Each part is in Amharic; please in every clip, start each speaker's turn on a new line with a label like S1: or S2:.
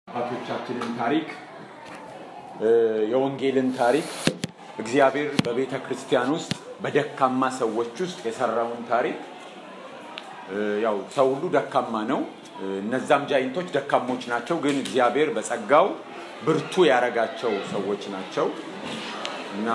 S1: የአባቶቻችንን ታሪክ የወንጌልን ታሪክ እግዚአብሔር በቤተ ክርስቲያን ውስጥ በደካማ ሰዎች ውስጥ የሰራውን ታሪክ ያው ሰው ሁሉ ደካማ ነው። እነዛም ጃይንቶች ደካሞች ናቸው፣ ግን እግዚአብሔር በጸጋው ብርቱ ያረጋቸው ሰዎች ናቸው እና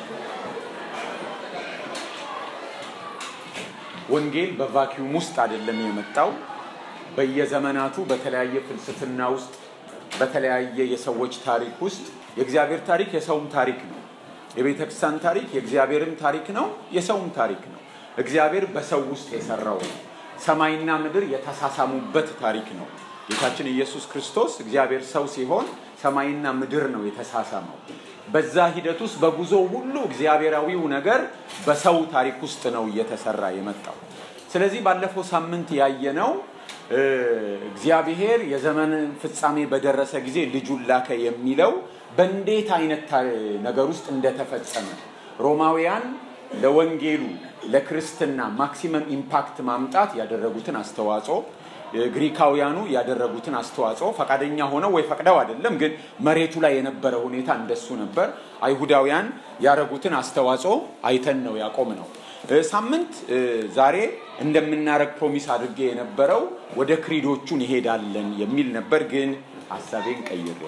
S1: ወንጌል በቫኪዩም ውስጥ አይደለም የመጣው። በየዘመናቱ በተለያየ ፍልስፍና ውስጥ በተለያየ የሰዎች ታሪክ ውስጥ የእግዚአብሔር ታሪክ የሰውም ታሪክ ነው። የቤተ ክርስቲያን ታሪክ የእግዚአብሔርም ታሪክ ነው፣ የሰውም ታሪክ ነው። እግዚአብሔር በሰው ውስጥ የሰራው ነው። ሰማይና ምድር የተሳሳሙበት ታሪክ ነው። ጌታችን ኢየሱስ ክርስቶስ እግዚአብሔር ሰው ሲሆን ሰማይና ምድር ነው የተሳሳመው። በዛ ሂደት ውስጥ በጉዞ ሁሉ እግዚአብሔራዊው ነገር በሰው ታሪክ ውስጥ ነው እየተሰራ የመጣው። ስለዚህ ባለፈው ሳምንት ያየነው እግዚአብሔር የዘመን ፍጻሜ በደረሰ ጊዜ ልጁን ላከ የሚለው በእንዴት አይነት ነገር ውስጥ እንደተፈጸመ ሮማውያን ለወንጌሉ ለክርስትና ማክሲመም ኢምፓክት ማምጣት ያደረጉትን አስተዋጽኦ ግሪካውያኑ ያደረጉትን አስተዋጽኦ ፈቃደኛ ሆነው ወይ ፈቅደው አይደለም፣ ግን መሬቱ ላይ የነበረ ሁኔታ እንደሱ ነበር። አይሁዳውያን ያደረጉትን አስተዋጽኦ አይተን ነው ያቆም ነው። ሳምንት ዛሬ እንደምናረግ ፕሮሚስ አድርጌ የነበረው ወደ ክሪዶቹ እንሄዳለን የሚል ነበር፣ ግን ሀሳቤን ቀይሬያለሁ።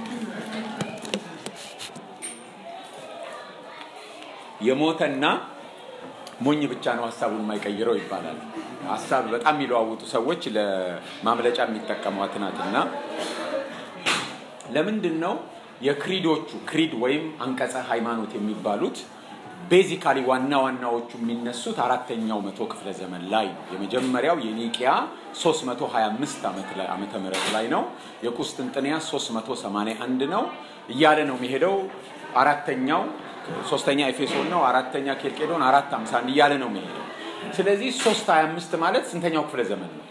S1: የሞተና ሞኝ ብቻ ነው ሀሳቡን የማይቀይረው ይባላል። ሀሳብ በጣም የሚለዋውጡ ሰዎች ለማምለጫ የሚጠቀሟት ናትና ለምንድን ነው የክሪዶቹ ክሪድ ወይም አንቀጸ ሃይማኖት የሚባሉት ቤዚካሊ ዋና ዋናዎቹ የሚነሱት አራተኛው መቶ ክፍለ ዘመን ላይ ነው። የመጀመሪያው የኒቂያ 325 ዓመተ ምህረት ላይ ነው። የቁስጥንጥንያ 381 ነው እያለ ነው የሚሄደው። አራተኛው ሶስተኛ ኤፌሶን ነው። አራተኛ ኬልቄዶን፣ አራት 51 እያለ ነው የሚሄደው። ስለዚህ 325 ማለት ስንተኛው ክፍለ ዘመን ነው?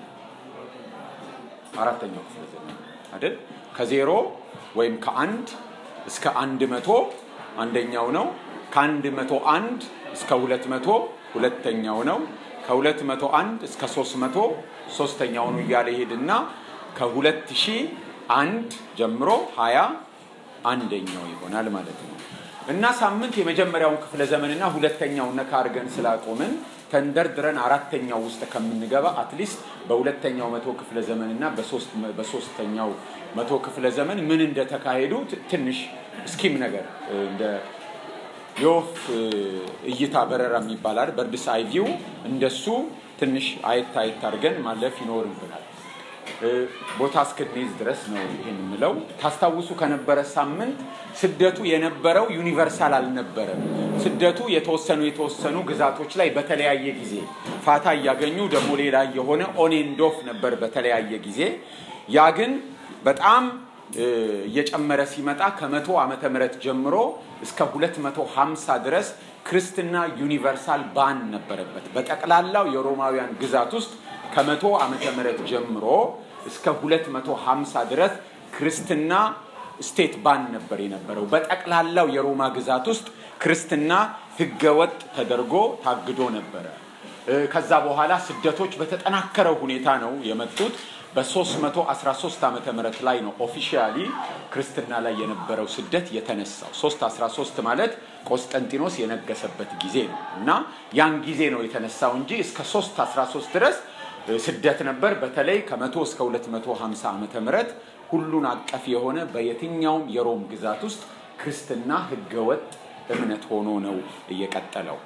S1: አራተኛው ክፍለ ዘመን አይደል? ከዜሮ ወይም ከአንድ እስከ አንድ መቶ አንደኛው ነው። ከአንድ መቶ አንድ እስከ ሁለት መቶ ሁለተኛው ነው። ከሁለት መቶ አንድ እስከ ሶስት መቶ ሶስተኛው ነው እያለ ሄድና ከሁለት ሺህ አንድ ጀምሮ ሀያ አንደኛው ይሆናል ማለት ነው። እና ሳምንት የመጀመሪያውን ክፍለ ዘመንና ሁለተኛው ነካ አድርገን ስላቆምን ተንደርድረን አራተኛው ውስጥ ከምንገባ አትሊስት በሁለተኛው መቶ ክፍለ ዘመንና በሶስተኛው መቶ ክፍለ ዘመን ምን እንደተካሄዱ ትንሽ እስኪም ነገር እንደ የወፍ እይታ በረራ የሚባላል በርድስ አይ ቪው እንደሱ ትንሽ አየት አየት አድርገን ማለፍ ይኖርብናል። ቦታ እስክንይዝ ድረስ ነው ይህን የምለው። ታስታውሱ ከነበረ ሳምንት ስደቱ የነበረው ዩኒቨርሳል አልነበረም። ስደቱ የተወሰኑ የተወሰኑ ግዛቶች ላይ በተለያየ ጊዜ ፋታ እያገኙ ደግሞ ሌላ የሆነ ኦኔንዶፍ ነበር በተለያየ ጊዜ። ያ ግን በጣም እየጨመረ ሲመጣ ከመቶ ዓመተ ምህረት ጀምሮ እስከ 250 ድረስ ክርስትና ዩኒቨርሳል ባን ነበረበት። በጠቅላላው የሮማውያን ግዛት ውስጥ ከመቶ ዓመተ ምህረት ጀምሮ እስከ 250 ድረስ ክርስትና ስቴት ባን ነበር የነበረው። በጠቅላላው የሮማ ግዛት ውስጥ ክርስትና ህገወጥ ተደርጎ ታግዶ ነበረ። ከዛ በኋላ ስደቶች በተጠናከረ ሁኔታ ነው የመጡት። በ313 ዓመተ ምህረት ላይ ነው ኦፊሻሊ ክርስትና ላይ የነበረው ስደት የተነሳው። 313 ማለት ቆስጠንጢኖስ የነገሰበት ጊዜ ነው እና ያን ጊዜ ነው የተነሳው እንጂ እስከ 313 ድረስ ስደት ነበር። በተለይ ከ100 እስከ 250 ዓመተ ምህረት ሁሉን አቀፍ የሆነ በየትኛውም የሮም ግዛት ውስጥ ክርስትና ህገወጥ እምነት ሆኖ ነው እየቀጠለው።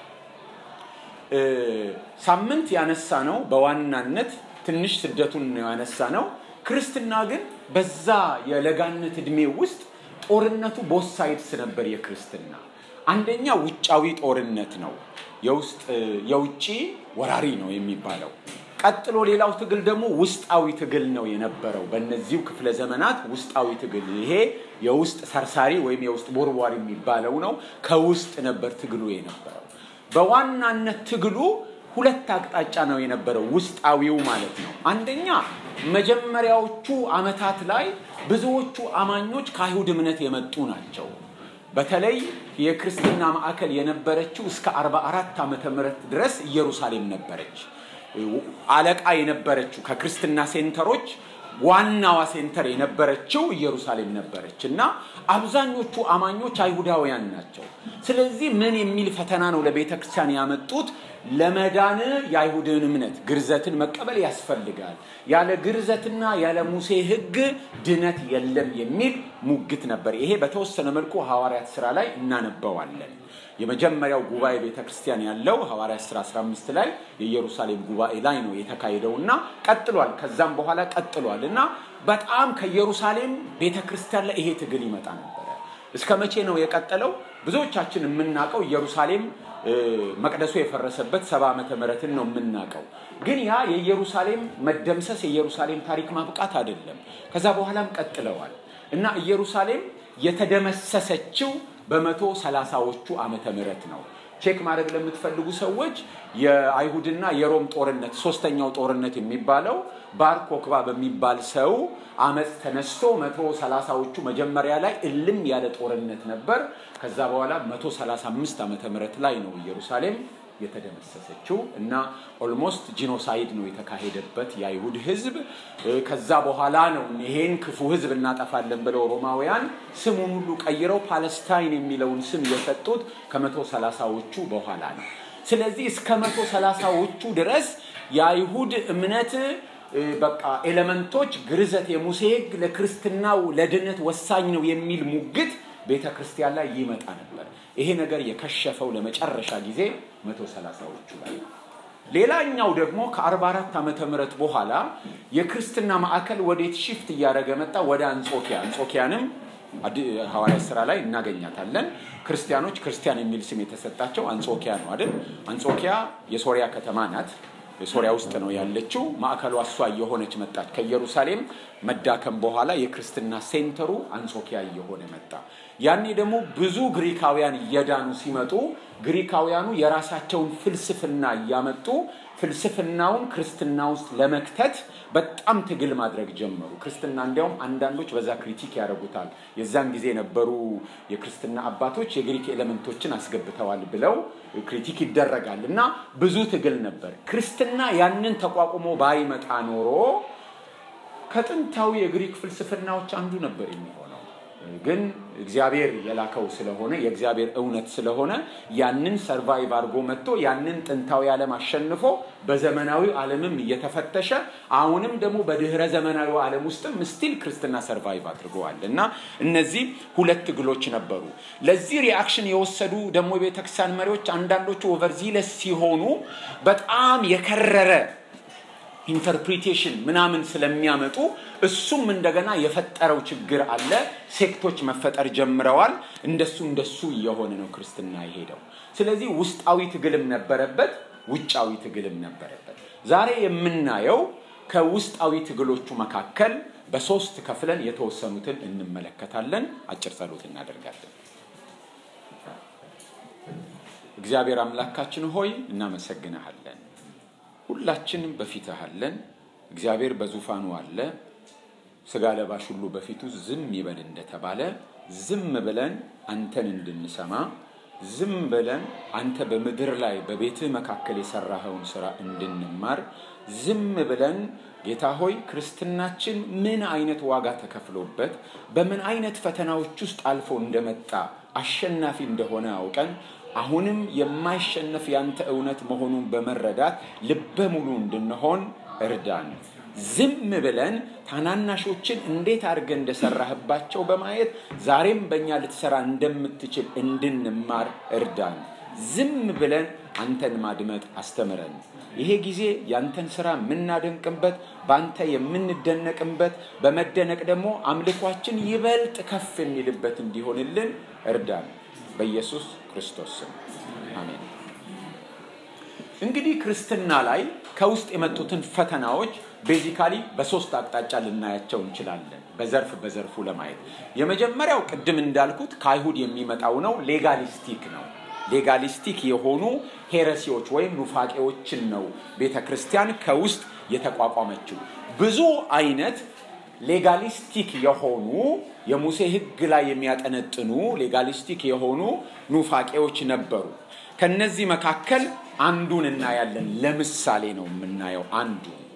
S1: ሳምንት ያነሳ ነው በዋናነት ትንሽ ስደቱን ያነሳ ነው። ክርስትና ግን በዛ የለጋነት እድሜ ውስጥ ጦርነቱ ቦት ሳይድስ ነበር። የክርስትና አንደኛ ውጫዊ ጦርነት ነው፣ የውስጥ የውጭ ወራሪ ነው የሚባለው። ቀጥሎ ሌላው ትግል ደግሞ ውስጣዊ ትግል ነው የነበረው። በእነዚሁ ክፍለ ዘመናት ውስጣዊ ትግል ይሄ የውስጥ ሰርሳሪ ወይም የውስጥ ቦርቧሪ የሚባለው ነው። ከውስጥ ነበር ትግሉ የነበረው። በዋናነት ትግሉ ሁለት አቅጣጫ ነው የነበረው፣ ውስጣዊው ማለት ነው። አንደኛ መጀመሪያዎቹ ዓመታት ላይ ብዙዎቹ አማኞች ከአይሁድ እምነት የመጡ ናቸው። በተለይ የክርስትና ማዕከል የነበረችው እስከ 44 ዓመተ ምህረት ድረስ ኢየሩሳሌም ነበረች። አለቃ የነበረችው ከክርስትና ሴንተሮች ዋናዋ ሴንተር የነበረችው ኢየሩሳሌም ነበረች እና አብዛኞቹ አማኞች አይሁዳውያን ናቸው። ስለዚህ ምን የሚል ፈተና ነው ለቤተ ክርስቲያን ያመጡት? ለመዳን የአይሁድን እምነት ግርዘትን መቀበል ያስፈልጋል፣ ያለ ግርዘትና ያለ ሙሴ ሕግ ድነት የለም የሚል ሙግት ነበር። ይሄ በተወሰነ መልኩ ሐዋርያት ስራ ላይ እናነበዋለን። የመጀመሪያው ጉባኤ ቤተ ክርስቲያን ያለው ሐዋርያት ሥራ 15 ላይ የኢየሩሳሌም ጉባኤ ላይ ነው የተካሄደው እና ቀጥሏል። ከዛም በኋላ ቀጥሏል እና በጣም ከኢየሩሳሌም ቤተ ክርስቲያን ላይ ይሄ ትግል ይመጣ ነበረ። እስከ መቼ ነው የቀጠለው? ብዙዎቻችን የምናውቀው ኢየሩሳሌም መቅደሱ የፈረሰበት ሰባ ዓመተ ምህረትን ነው የምናውቀው። ግን ያ የኢየሩሳሌም መደምሰስ የኢየሩሳሌም ታሪክ ማብቃት አይደለም። ከዛ በኋላም ቀጥለዋል እና ኢየሩሳሌም የተደመሰሰችው በመቶ ሰላሳዎቹ ዓመተ ምህረት ነው። ቼክ ማድረግ ለምትፈልጉ ሰዎች የአይሁድና የሮም ጦርነት ሶስተኛው ጦርነት የሚባለው ባር ኮክባ በሚባል ሰው አመፅ ተነስቶ መቶ ሰላሳዎቹ መጀመሪያ ላይ እልም ያለ ጦርነት ነበር። ከዛ በኋላ መቶ ሰላሳ አምስት ዓመተ ምህረት ላይ ነው ኢየሩሳሌም የተደመሰሰችው እና ኦልሞስት ጂኖሳይድ ነው የተካሄደበት የአይሁድ ህዝብ። ከዛ በኋላ ነው ይሄን ክፉ ህዝብ እናጠፋለን ብለው ሮማውያን ስሙን ሁሉ ቀይረው ፓለስታይን የሚለውን ስም የሰጡት ከመቶ ሰላሳዎቹ በኋላ ነው። ስለዚህ እስከ መቶ ሰላሳዎቹ ድረስ የአይሁድ እምነት በቃ ኤሌመንቶች ግርዘት፣ የሙሴ ህግ ለክርስትናው ለድነት ወሳኝ ነው የሚል ሙግት ቤተ ክርስቲያን ላይ ይመጣ ነበር። ይሄ ነገር የከሸፈው ለመጨረሻ ጊዜ መቶ ሰላሳዎቹ ላይ ነው። ሌላኛው ደግሞ ከ44 ዓመተ ምህረት በኋላ የክርስትና ማዕከል ወዴት ሽፍት እያደረገ መጣ? ወደ አንጾኪያ። አንጾኪያንም ሐዋርያት ስራ ላይ እናገኛታለን። ክርስቲያኖች ክርስቲያን የሚል ስም የተሰጣቸው አንጾኪያ ነው አይደል? አንጾኪያ የሶሪያ ከተማ ናት። የሶሪያ ውስጥ ነው ያለችው። ማዕከሏ እሷ እየሆነች መጣች። ከኢየሩሳሌም መዳከም በኋላ የክርስትና ሴንተሩ አንጾኪያ እየሆነ መጣ። ያኔ ደግሞ ብዙ ግሪካውያን እየዳኑ ሲመጡ ግሪካውያኑ የራሳቸውን ፍልስፍና እያመጡ ፍልስፍናውን ክርስትና ውስጥ ለመክተት በጣም ትግል ማድረግ ጀመሩ። ክርስትና እንዲያውም አንዳንዶች በዛ ክሪቲክ ያደርጉታል። የዛን ጊዜ የነበሩ የክርስትና አባቶች የግሪክ ኤሌመንቶችን አስገብተዋል ብለው ክሪቲክ ይደረጋል እና ብዙ ትግል ነበር። ክርስትና ያንን ተቋቁሞ ባይመጣ ኖሮ ከጥንታዊ የግሪክ ፍልስፍናዎች አንዱ ነበር የሚሆነው። ግን እግዚአብሔር የላከው ስለሆነ የእግዚአብሔር እውነት ስለሆነ ያንን ሰርቫይቭ አድርጎ መጥቶ ያንን ጥንታዊ ዓለም አሸንፎ በዘመናዊ ዓለምም እየተፈተሸ አሁንም ደግሞ በድህረ ዘመናዊ ዓለም ውስጥም ስቲል ክርስትና ሰርቫይቭ አድርገዋል እና እነዚህ ሁለት ትግሎች ነበሩ። ለዚህ ሪአክሽን የወሰዱ ደግሞ የቤተክርስቲያን መሪዎች አንዳንዶቹ ኦቨርዚለስ ሲሆኑ በጣም የከረረ ኢንተርፕሪቴሽን ምናምን ስለሚያመጡ እሱም እንደገና የፈጠረው ችግር አለ። ሴክቶች መፈጠር ጀምረዋል። እንደሱ እንደሱ እየሆነ ነው ክርስትና የሄደው። ስለዚህ ውስጣዊ ትግልም ነበረበት፣ ውጫዊ ትግልም ነበረበት። ዛሬ የምናየው ከውስጣዊ ትግሎቹ መካከል በሶስት ከፍለን የተወሰኑትን እንመለከታለን። አጭር ጸሎት እናደርጋለን። እግዚአብሔር አምላካችን ሆይ እናመሰግንሃለን። ሁላችንም በፊትህ አለን። እግዚአብሔር በዙፋኑ አለ። ስጋ ለባሽ ሁሉ በፊቱ ዝም ይበል እንደተባለ ዝም ብለን አንተን እንድንሰማ ዝም ብለን አንተ በምድር ላይ በቤትህ መካከል የሰራኸውን ስራ እንድንማር ዝም ብለን ጌታ ሆይ ክርስትናችን ምን አይነት ዋጋ ተከፍሎበት በምን አይነት ፈተናዎች ውስጥ አልፎ እንደመጣ አሸናፊ እንደሆነ አውቀን አሁንም የማይሸነፍ ያንተ እውነት መሆኑን በመረዳት ልበ ሙሉ እንድንሆን እርዳን። ዝም ብለን ታናናሾችን እንዴት አድርገን እንደሰራህባቸው በማየት ዛሬም በእኛ ልትሰራ እንደምትችል እንድንማር እርዳን። ዝም ብለን አንተን ማድመጥ አስተምረን። ይሄ ጊዜ ያንተን ስራ የምናደንቅበት፣ በአንተ የምንደነቅበት፣ በመደነቅ ደግሞ አምልኳችን ይበልጥ ከፍ የሚልበት እንዲሆንልን እርዳን። በኢየሱስ ክርስቶስ ስም አሜን። እንግዲህ ክርስትና ላይ ከውስጥ የመጡትን ፈተናዎች ቤዚካሊ በሶስት አቅጣጫ ልናያቸው እንችላለን፣ በዘርፍ በዘርፉ ለማየት። የመጀመሪያው ቅድም እንዳልኩት ከአይሁድ የሚመጣው ነው፣ ሌጋሊስቲክ ነው። ሌጋሊስቲክ የሆኑ ሄረሲዎች ወይም ኑፋቄዎችን ነው ቤተ ክርስቲያን ከውስጥ የተቋቋመችው። ብዙ አይነት ሌጋሊስቲክ የሆኑ የሙሴ ሕግ ላይ የሚያጠነጥኑ ሌጋሊስቲክ የሆኑ ኑፋቄዎች ነበሩ። ከነዚህ መካከል አንዱን እናያለን። ለምሳሌ ነው የምናየው። አንዱ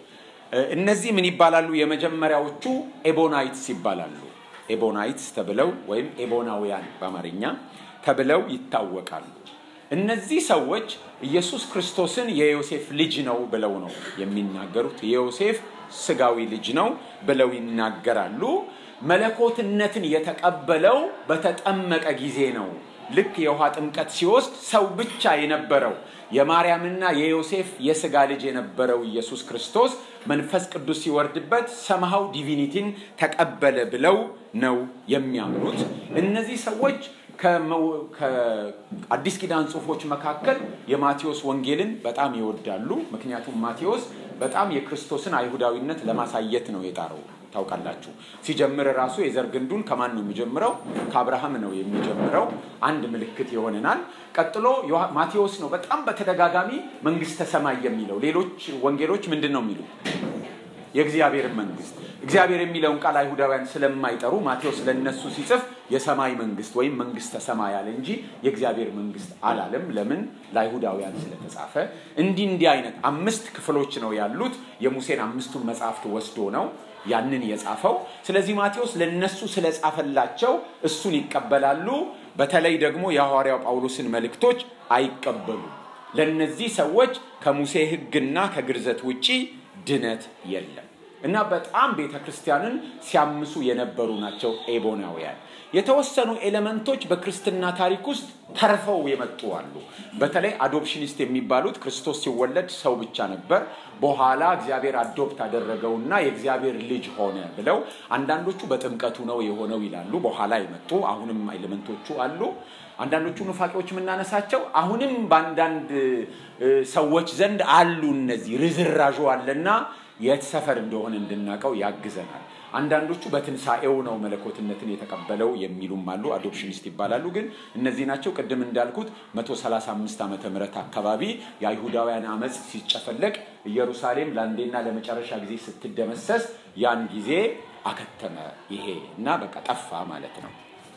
S1: እነዚህ ምን ይባላሉ? የመጀመሪያዎቹ ኤቦናይትስ ይባላሉ። ኤቦናይትስ ተብለው ወይም ኤቦናውያን በአማርኛ ተብለው ይታወቃሉ። እነዚህ ሰዎች ኢየሱስ ክርስቶስን የዮሴፍ ልጅ ነው ብለው ነው የሚናገሩት። የዮሴፍ ስጋዊ ልጅ ነው ብለው ይናገራሉ። መለኮትነትን የተቀበለው በተጠመቀ ጊዜ ነው። ልክ የውሃ ጥምቀት ሲወስድ ሰው ብቻ የነበረው የማርያምና የዮሴፍ የስጋ ልጅ የነበረው ኢየሱስ ክርስቶስ መንፈስ ቅዱስ ሲወርድበት ሰምሃው ዲቪኒቲን ተቀበለ ብለው ነው የሚያምኑት። እነዚህ ሰዎች ከአዲስ ኪዳን ጽሑፎች መካከል የማቴዎስ ወንጌልን በጣም ይወዳሉ። ምክንያቱም ማቴዎስ በጣም የክርስቶስን አይሁዳዊነት ለማሳየት ነው የጣረው። ታውቃላችሁ ሲጀምር ራሱ የዘር ግንዱን ከማን ነው የሚጀምረው? ከአብርሃም ነው የሚጀምረው። አንድ ምልክት ይሆነናል። ቀጥሎ ማቴዎስ ነው በጣም በተደጋጋሚ መንግስተ ሰማይ የሚለው። ሌሎች ወንጌሎች ምንድን ነው የሚሉት? የእግዚአብሔር መንግስት። እግዚአብሔር የሚለውን ቃል አይሁዳውያን ስለማይጠሩ ማቴዎስ ለነሱ ሲጽፍ የሰማይ መንግስት ወይም መንግስተ ሰማይ አለ እንጂ የእግዚአብሔር መንግስት አላለም። ለምን? ለአይሁዳውያን ስለተጻፈ። እንዲህ እንዲህ አይነት አምስት ክፍሎች ነው ያሉት። የሙሴን አምስቱን መጽሐፍት ወስዶ ነው ያንን የጻፈው። ስለዚህ ማቴዎስ ለነሱ ስለጻፈላቸው እሱን ይቀበላሉ። በተለይ ደግሞ የሐዋርያው ጳውሎስን መልእክቶች አይቀበሉም። ለነዚህ ሰዎች ከሙሴ ሕግና ከግርዘት ውጪ ድነት የለም እና በጣም ቤተ ክርስቲያንን ሲያምሱ የነበሩ ናቸው ኤቦናውያን። የተወሰኑ ኤሌመንቶች በክርስትና ታሪክ ውስጥ ተርፈው የመጡ አሉ። በተለይ አዶፕሽኒስት የሚባሉት ክርስቶስ ሲወለድ ሰው ብቻ ነበር፣ በኋላ እግዚአብሔር አዶፕት አደረገውና የእግዚአብሔር ልጅ ሆነ ብለው አንዳንዶቹ በጥምቀቱ ነው የሆነው ይላሉ። በኋላ የመጡ አሁንም ኤሌመንቶቹ አሉ። አንዳንዶቹ ኑፋቄዎች የምናነሳቸው አሁንም በአንዳንድ ሰዎች ዘንድ አሉ። እነዚህ ርዝራዡ አለና የት ሰፈር እንደሆነ እንድናውቀው ያግዘናል። አንዳንዶቹ በትንሣኤው ነው መለኮትነትን የተቀበለው የሚሉም አሉ። አዶፕሽኒስት ይባላሉ። ግን እነዚህ ናቸው። ቅድም እንዳልኩት 135 ዓመተ ምህረት አካባቢ የአይሁዳውያን አመፅ ሲጨፈለቅ ኢየሩሳሌም ለአንዴና ለመጨረሻ ጊዜ ስትደመሰስ ያን ጊዜ አከተመ ይሄ እና በቃ ጠፋ ማለት ነው።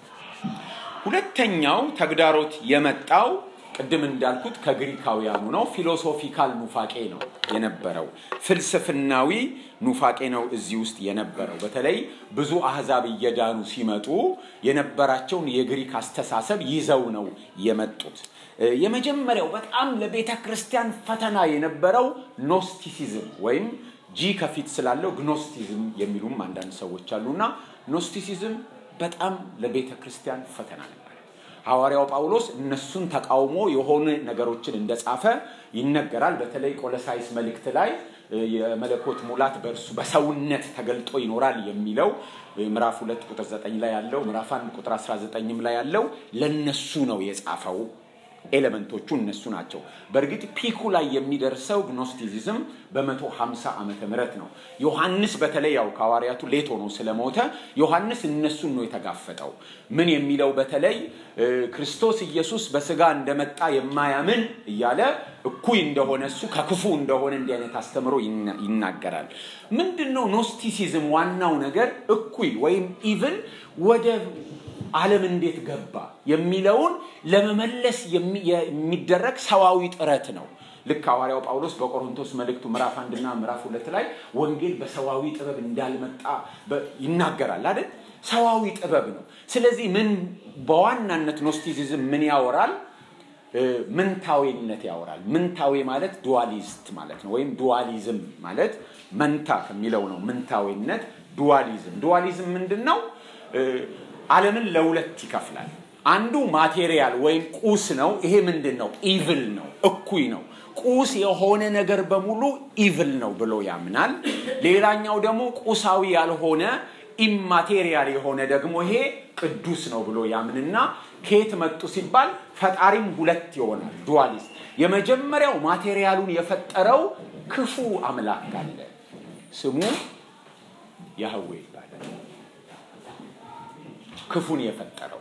S1: ሁለተኛው ተግዳሮት የመጣው ቅድም እንዳልኩት ከግሪካውያኑ ነው። ፊሎሶፊካል ኑፋቄ ነው የነበረው። ፍልስፍናዊ ኑፋቄ ነው እዚህ ውስጥ የነበረው። በተለይ ብዙ አህዛብ እየዳኑ ሲመጡ የነበራቸውን የግሪክ አስተሳሰብ ይዘው ነው የመጡት። የመጀመሪያው በጣም ለቤተ ክርስቲያን ፈተና የነበረው ኖስቲሲዝም ወይም ጂ ከፊት ስላለው ግኖስቲዝም የሚሉም አንዳንድ ሰዎች አሉና ኖስቲሲዝም በጣም ለቤተ ክርስቲያን ፈተና ነበር። ሐዋርያው ጳውሎስ እነሱን ተቃውሞ የሆኑ ነገሮችን እንደጻፈ ይነገራል። በተለይ ቆለሳይስ መልእክት ላይ የመለኮት ሙላት በእርሱ በሰውነት ተገልጦ ይኖራል የሚለው ምዕራፍ ሁለት ቁጥር ዘጠኝ ላይ ያለው ምዕራፍ አንድ ቁጥር አስራ ዘጠኝም ላይ ያለው ለነሱ ነው የጻፈው። ኤሌመንቶቹ እነሱ ናቸው። በእርግጥ ፒኩ ላይ የሚደርሰው ግኖስቲሲዝም በመቶ ሀምሳ ዓመተ ምህረት ነው። ዮሐንስ በተለይ ያው ከሐዋርያቱ ሌት ሆኖ ስለሞተ ዮሐንስ እነሱን ነው የተጋፈጠው። ምን የሚለው በተለይ ክርስቶስ ኢየሱስ በስጋ እንደመጣ የማያምን እያለ እኩይ እንደሆነ እሱ ከክፉ እንደሆነ እንዲህ አይነት አስተምሮ ይናገራል። ምንድን ነው ኖስቲሲዝም? ዋናው ነገር እኩይ ወይም ኢቭል ወደ ዓለም እንዴት ገባ የሚለውን ለመመለስ የሚደረግ ሰዋዊ ጥረት ነው። ልክ ሐዋርያው ጳውሎስ በቆሮንቶስ መልእክቱ ምዕራፍ አንድና ምዕራፍ ሁለት ላይ ወንጌል በሰዋዊ ጥበብ እንዳልመጣ ይናገራል አይደል? ሰዋዊ ጥበብ ነው። ስለዚህ ምን በዋናነት ኖስቲሲዝም ምን ያወራል? ምንታዌነት ያወራል። ምንታዌ ማለት ዱዋሊስት ማለት ነው። ወይም ዱዋሊዝም ማለት መንታ ከሚለው ነው። ምንታዌነት፣ ዱዋሊዝም። ዱዋሊዝም ምንድን ነው? ዓለምን ለሁለት ይከፍላል። አንዱ ማቴሪያል ወይም ቁስ ነው። ይሄ ምንድን ነው? ኢቭል ነው፣ እኩይ ነው። ቁስ የሆነ ነገር በሙሉ ኢቭል ነው ብሎ ያምናል። ሌላኛው ደግሞ ቁሳዊ ያልሆነ ኢማቴሪያል የሆነ ደግሞ ይሄ ቅዱስ ነው ብሎ ያምንና ከየት መጡ ሲባል ፈጣሪም ሁለት ይሆናል። ዱዋሊስት። የመጀመሪያው ማቴሪያሉን የፈጠረው ክፉ አምላክ አለ። ስሙ ያህዌ ይባላል። ክፉን የፈጠረው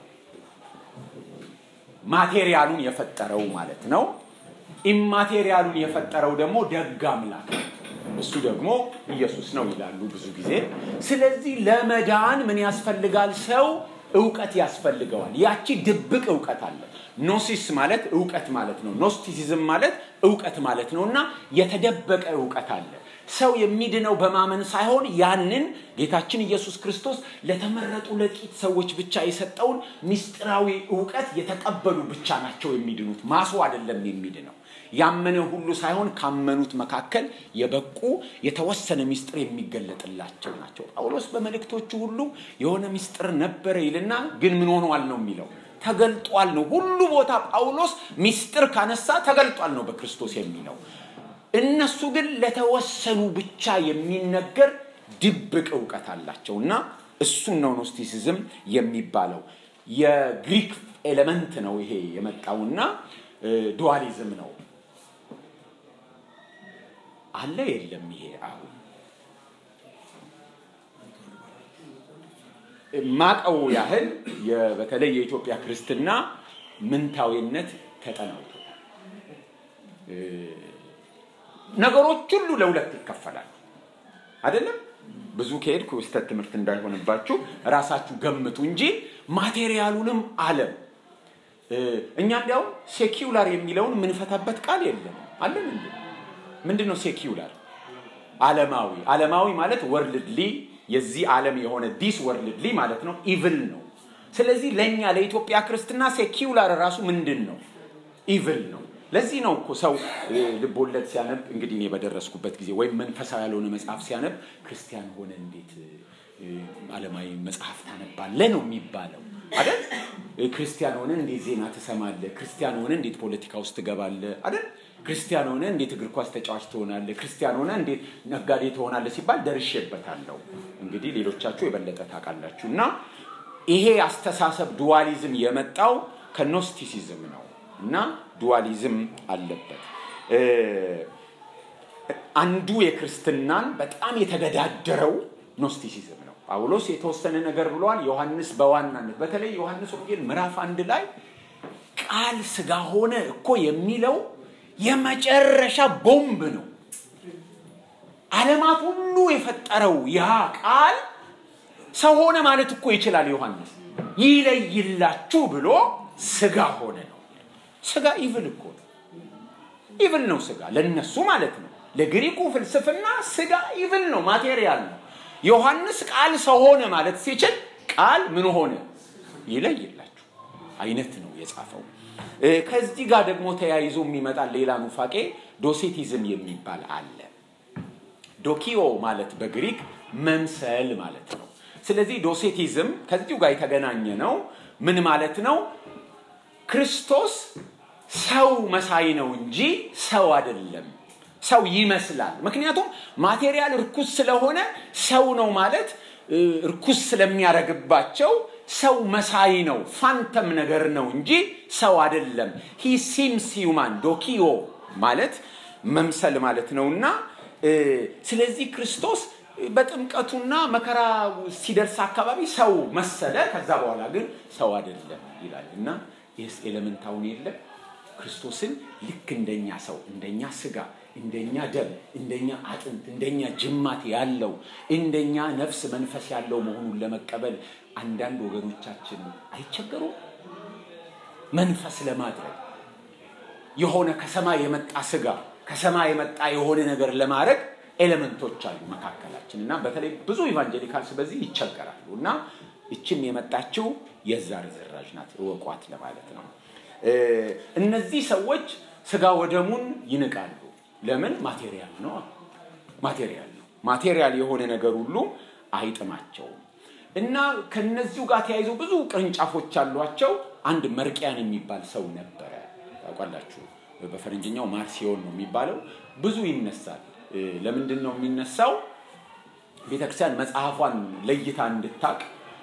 S1: ማቴሪያሉን የፈጠረው ማለት ነው። ኢማቴሪያሉን የፈጠረው ደግሞ ደግ አምላክ ነው። እሱ ደግሞ ኢየሱስ ነው ይላሉ ብዙ ጊዜ። ስለዚህ ለመዳን ምን ያስፈልጋል? ሰው እውቀት ያስፈልገዋል። ያቺ ድብቅ እውቀት አለ። ኖሲስ ማለት እውቀት ማለት ነው። ኖስቲሲዝም ማለት እውቀት ማለት ነው እና የተደበቀ እውቀት አለ። ሰው የሚድነው በማመን ሳይሆን ያንን ጌታችን ኢየሱስ ክርስቶስ ለተመረጡ ለጥቂት ሰዎች ብቻ የሰጠውን ምስጢራዊ እውቀት የተቀበሉ ብቻ ናቸው የሚድኑት። ማሱ አይደለም የሚድነው። ያመነ ሁሉ ሳይሆን ካመኑት መካከል የበቁ የተወሰነ ምስጢር የሚገለጥላቸው ናቸው። ጳውሎስ በመልእክቶቹ ሁሉ የሆነ ምስጢር ነበረ ይልና ግን ምን ሆኗል ነው የሚለው ተገልጧል ነው። ሁሉ ቦታ ጳውሎስ ምስጢር ካነሳ ተገልጧል ነው በክርስቶስ የሚለው። እነሱ ግን ለተወሰኑ ብቻ የሚነገር ድብቅ እውቀት አላቸው እና እሱን ነው ኖስቲሲዝም የሚባለው። የግሪክ ኤሌመንት ነው ይሄ የመጣውና ዱዋሊዝም ነው አለ የለም። ይሄ አሁን ማቀው ያህል በተለይ የኢትዮጵያ ክርስትና ምንታዊነት ተጠናውቶታል። ነገሮች ሁሉ ለሁለት ይከፈላሉ። አይደለም ብዙ ከሄድኩ ስህተት ትምህርት እንዳይሆንባችሁ ራሳችሁ ገምቱ እንጂ ማቴሪያሉንም አለም እኛ እንዲያውም ሴኪውላር የሚለውን የምንፈታበት ቃል የለም አለን እንዴ? ምንድን ነው ሴኪውላር? ዓለማዊ ዓለማዊ ማለት ወርልድሊ የዚህ ዓለም የሆነ ዲስ ወርልድሊ ማለት ነው። ኢቭል ነው። ስለዚህ ለእኛ ለኢትዮጵያ ክርስትና ሴኪውላር ራሱ ምንድን ነው? ኢቭል ነው። ለዚህ ነው እኮ ሰው ልቦለድ ሲያነብ እንግዲህ እኔ በደረስኩበት ጊዜ ወይም መንፈሳዊ ያልሆነ መጽሐፍ ሲያነብ ክርስቲያን ሆነ እንዴት ዓለማዊ መጽሐፍ ታነባለ ነው የሚባለው አይደል? ክርስቲያን ሆነ እንዴት ዜና ትሰማለ? ክርስቲያን ሆነ እንዴት ፖለቲካ ውስጥ ትገባለ? አይደል? ክርስቲያን ሆነ እንዴት እግር ኳስ ተጫዋች ትሆናለ? ክርስቲያን ሆነ እንዴት ነጋዴ ትሆናለ ሲባል ደርሼበታለሁ። እንግዲህ ሌሎቻችሁ የበለጠ ታውቃላችሁ። እና ይሄ አስተሳሰብ ዱዋሊዝም የመጣው ከኖስቲሲዝም ነው እና ዱዋሊዝም አለበት። አንዱ የክርስትናን በጣም የተገዳደረው ኖስቲሲዝም ነው። ጳውሎስ የተወሰነ ነገር ብለዋል። ዮሐንስ በዋናነት በተለይ ዮሐንስ ወንጌል ምዕራፍ አንድ ላይ ቃል ስጋ ሆነ እኮ የሚለው የመጨረሻ ቦምብ ነው። ዓለማት ሁሉ የፈጠረው ያ ቃል ሰው ሆነ ማለት እኮ ይችላል። ዮሐንስ ይለይላችሁ ብሎ ስጋ ሆነ ነው። ስጋ ኢቭል እኮ ነው። ኢቭል ነው ስጋ ለነሱ ማለት ነው። ለግሪኩ ፍልስፍና ስጋ ኢቭል ነው፣ ማቴሪያል ነው። ዮሐንስ ቃል ሰው ሆነ ማለት ሲችል ቃል ምን ሆነ ይለይላችሁ አይነት ነው የጻፈው። ከዚህ ጋር ደግሞ ተያይዞ የሚመጣ ሌላ ኑፋቄ ዶሴቲዝም የሚባል አለ። ዶኪዮ ማለት በግሪክ መምሰል ማለት ነው። ስለዚህ ዶሴቲዝም ከዚሁ ጋር የተገናኘ ነው። ምን ማለት ነው? ክርስቶስ ሰው መሳይ ነው እንጂ ሰው አይደለም። ሰው ይመስላል። ምክንያቱም ማቴሪያል እርኩስ ስለሆነ ሰው ነው ማለት እርኩስ ስለሚያደርግባቸው ሰው መሳይ ነው፣ ፋንተም ነገር ነው እንጂ ሰው አይደለም። ሂ ሲምስ ሂውማን ዶኪዮ ማለት መምሰል ማለት ነውና ስለዚህ ክርስቶስ በጥምቀቱና መከራ ሲደርስ አካባቢ ሰው መሰለ። ከዛ በኋላ ግን ሰው አይደለም ይላል እና ይህስ ኤሌመንታውን የለም ክርስቶስን ልክ እንደኛ ሰው እንደኛ ስጋ እንደኛ ደም እንደኛ አጥንት እንደኛ ጅማት ያለው እንደኛ ነፍስ መንፈስ ያለው መሆኑን ለመቀበል አንዳንድ ወገኖቻችን አይቸገሩም። መንፈስ ለማድረግ የሆነ ከሰማይ የመጣ ስጋ ከሰማይ የመጣ የሆነ ነገር ለማድረግ ኤሌመንቶች አሉ መካከላችን እና በተለይ ብዙ ኢቫንጀሊካልስ በዚህ ይቸገራሉ እና ይችም የመጣችው የዛ ርዝራዥ ናት እወቋት ለማለት ነው። እነዚህ ሰዎች ስጋ ወደሙን ይንቃሉ። ለምን? ማቴሪያል ነው። ማቴሪያል ነው። ማቴሪያል የሆነ ነገር ሁሉ አይጥማቸውም። እና ከነዚሁ ጋር ተያይዘው ብዙ ቅርንጫፎች አሏቸው። አንድ መርቅያን የሚባል ሰው ነበረ። ታውቃላችሁ፣ በፈረንጅኛው ማርሲዮን ነው የሚባለው። ብዙ ይነሳል። ለምንድን ነው የሚነሳው? ቤተክርስቲያን መጽሐፏን ለይታ እንድታቅ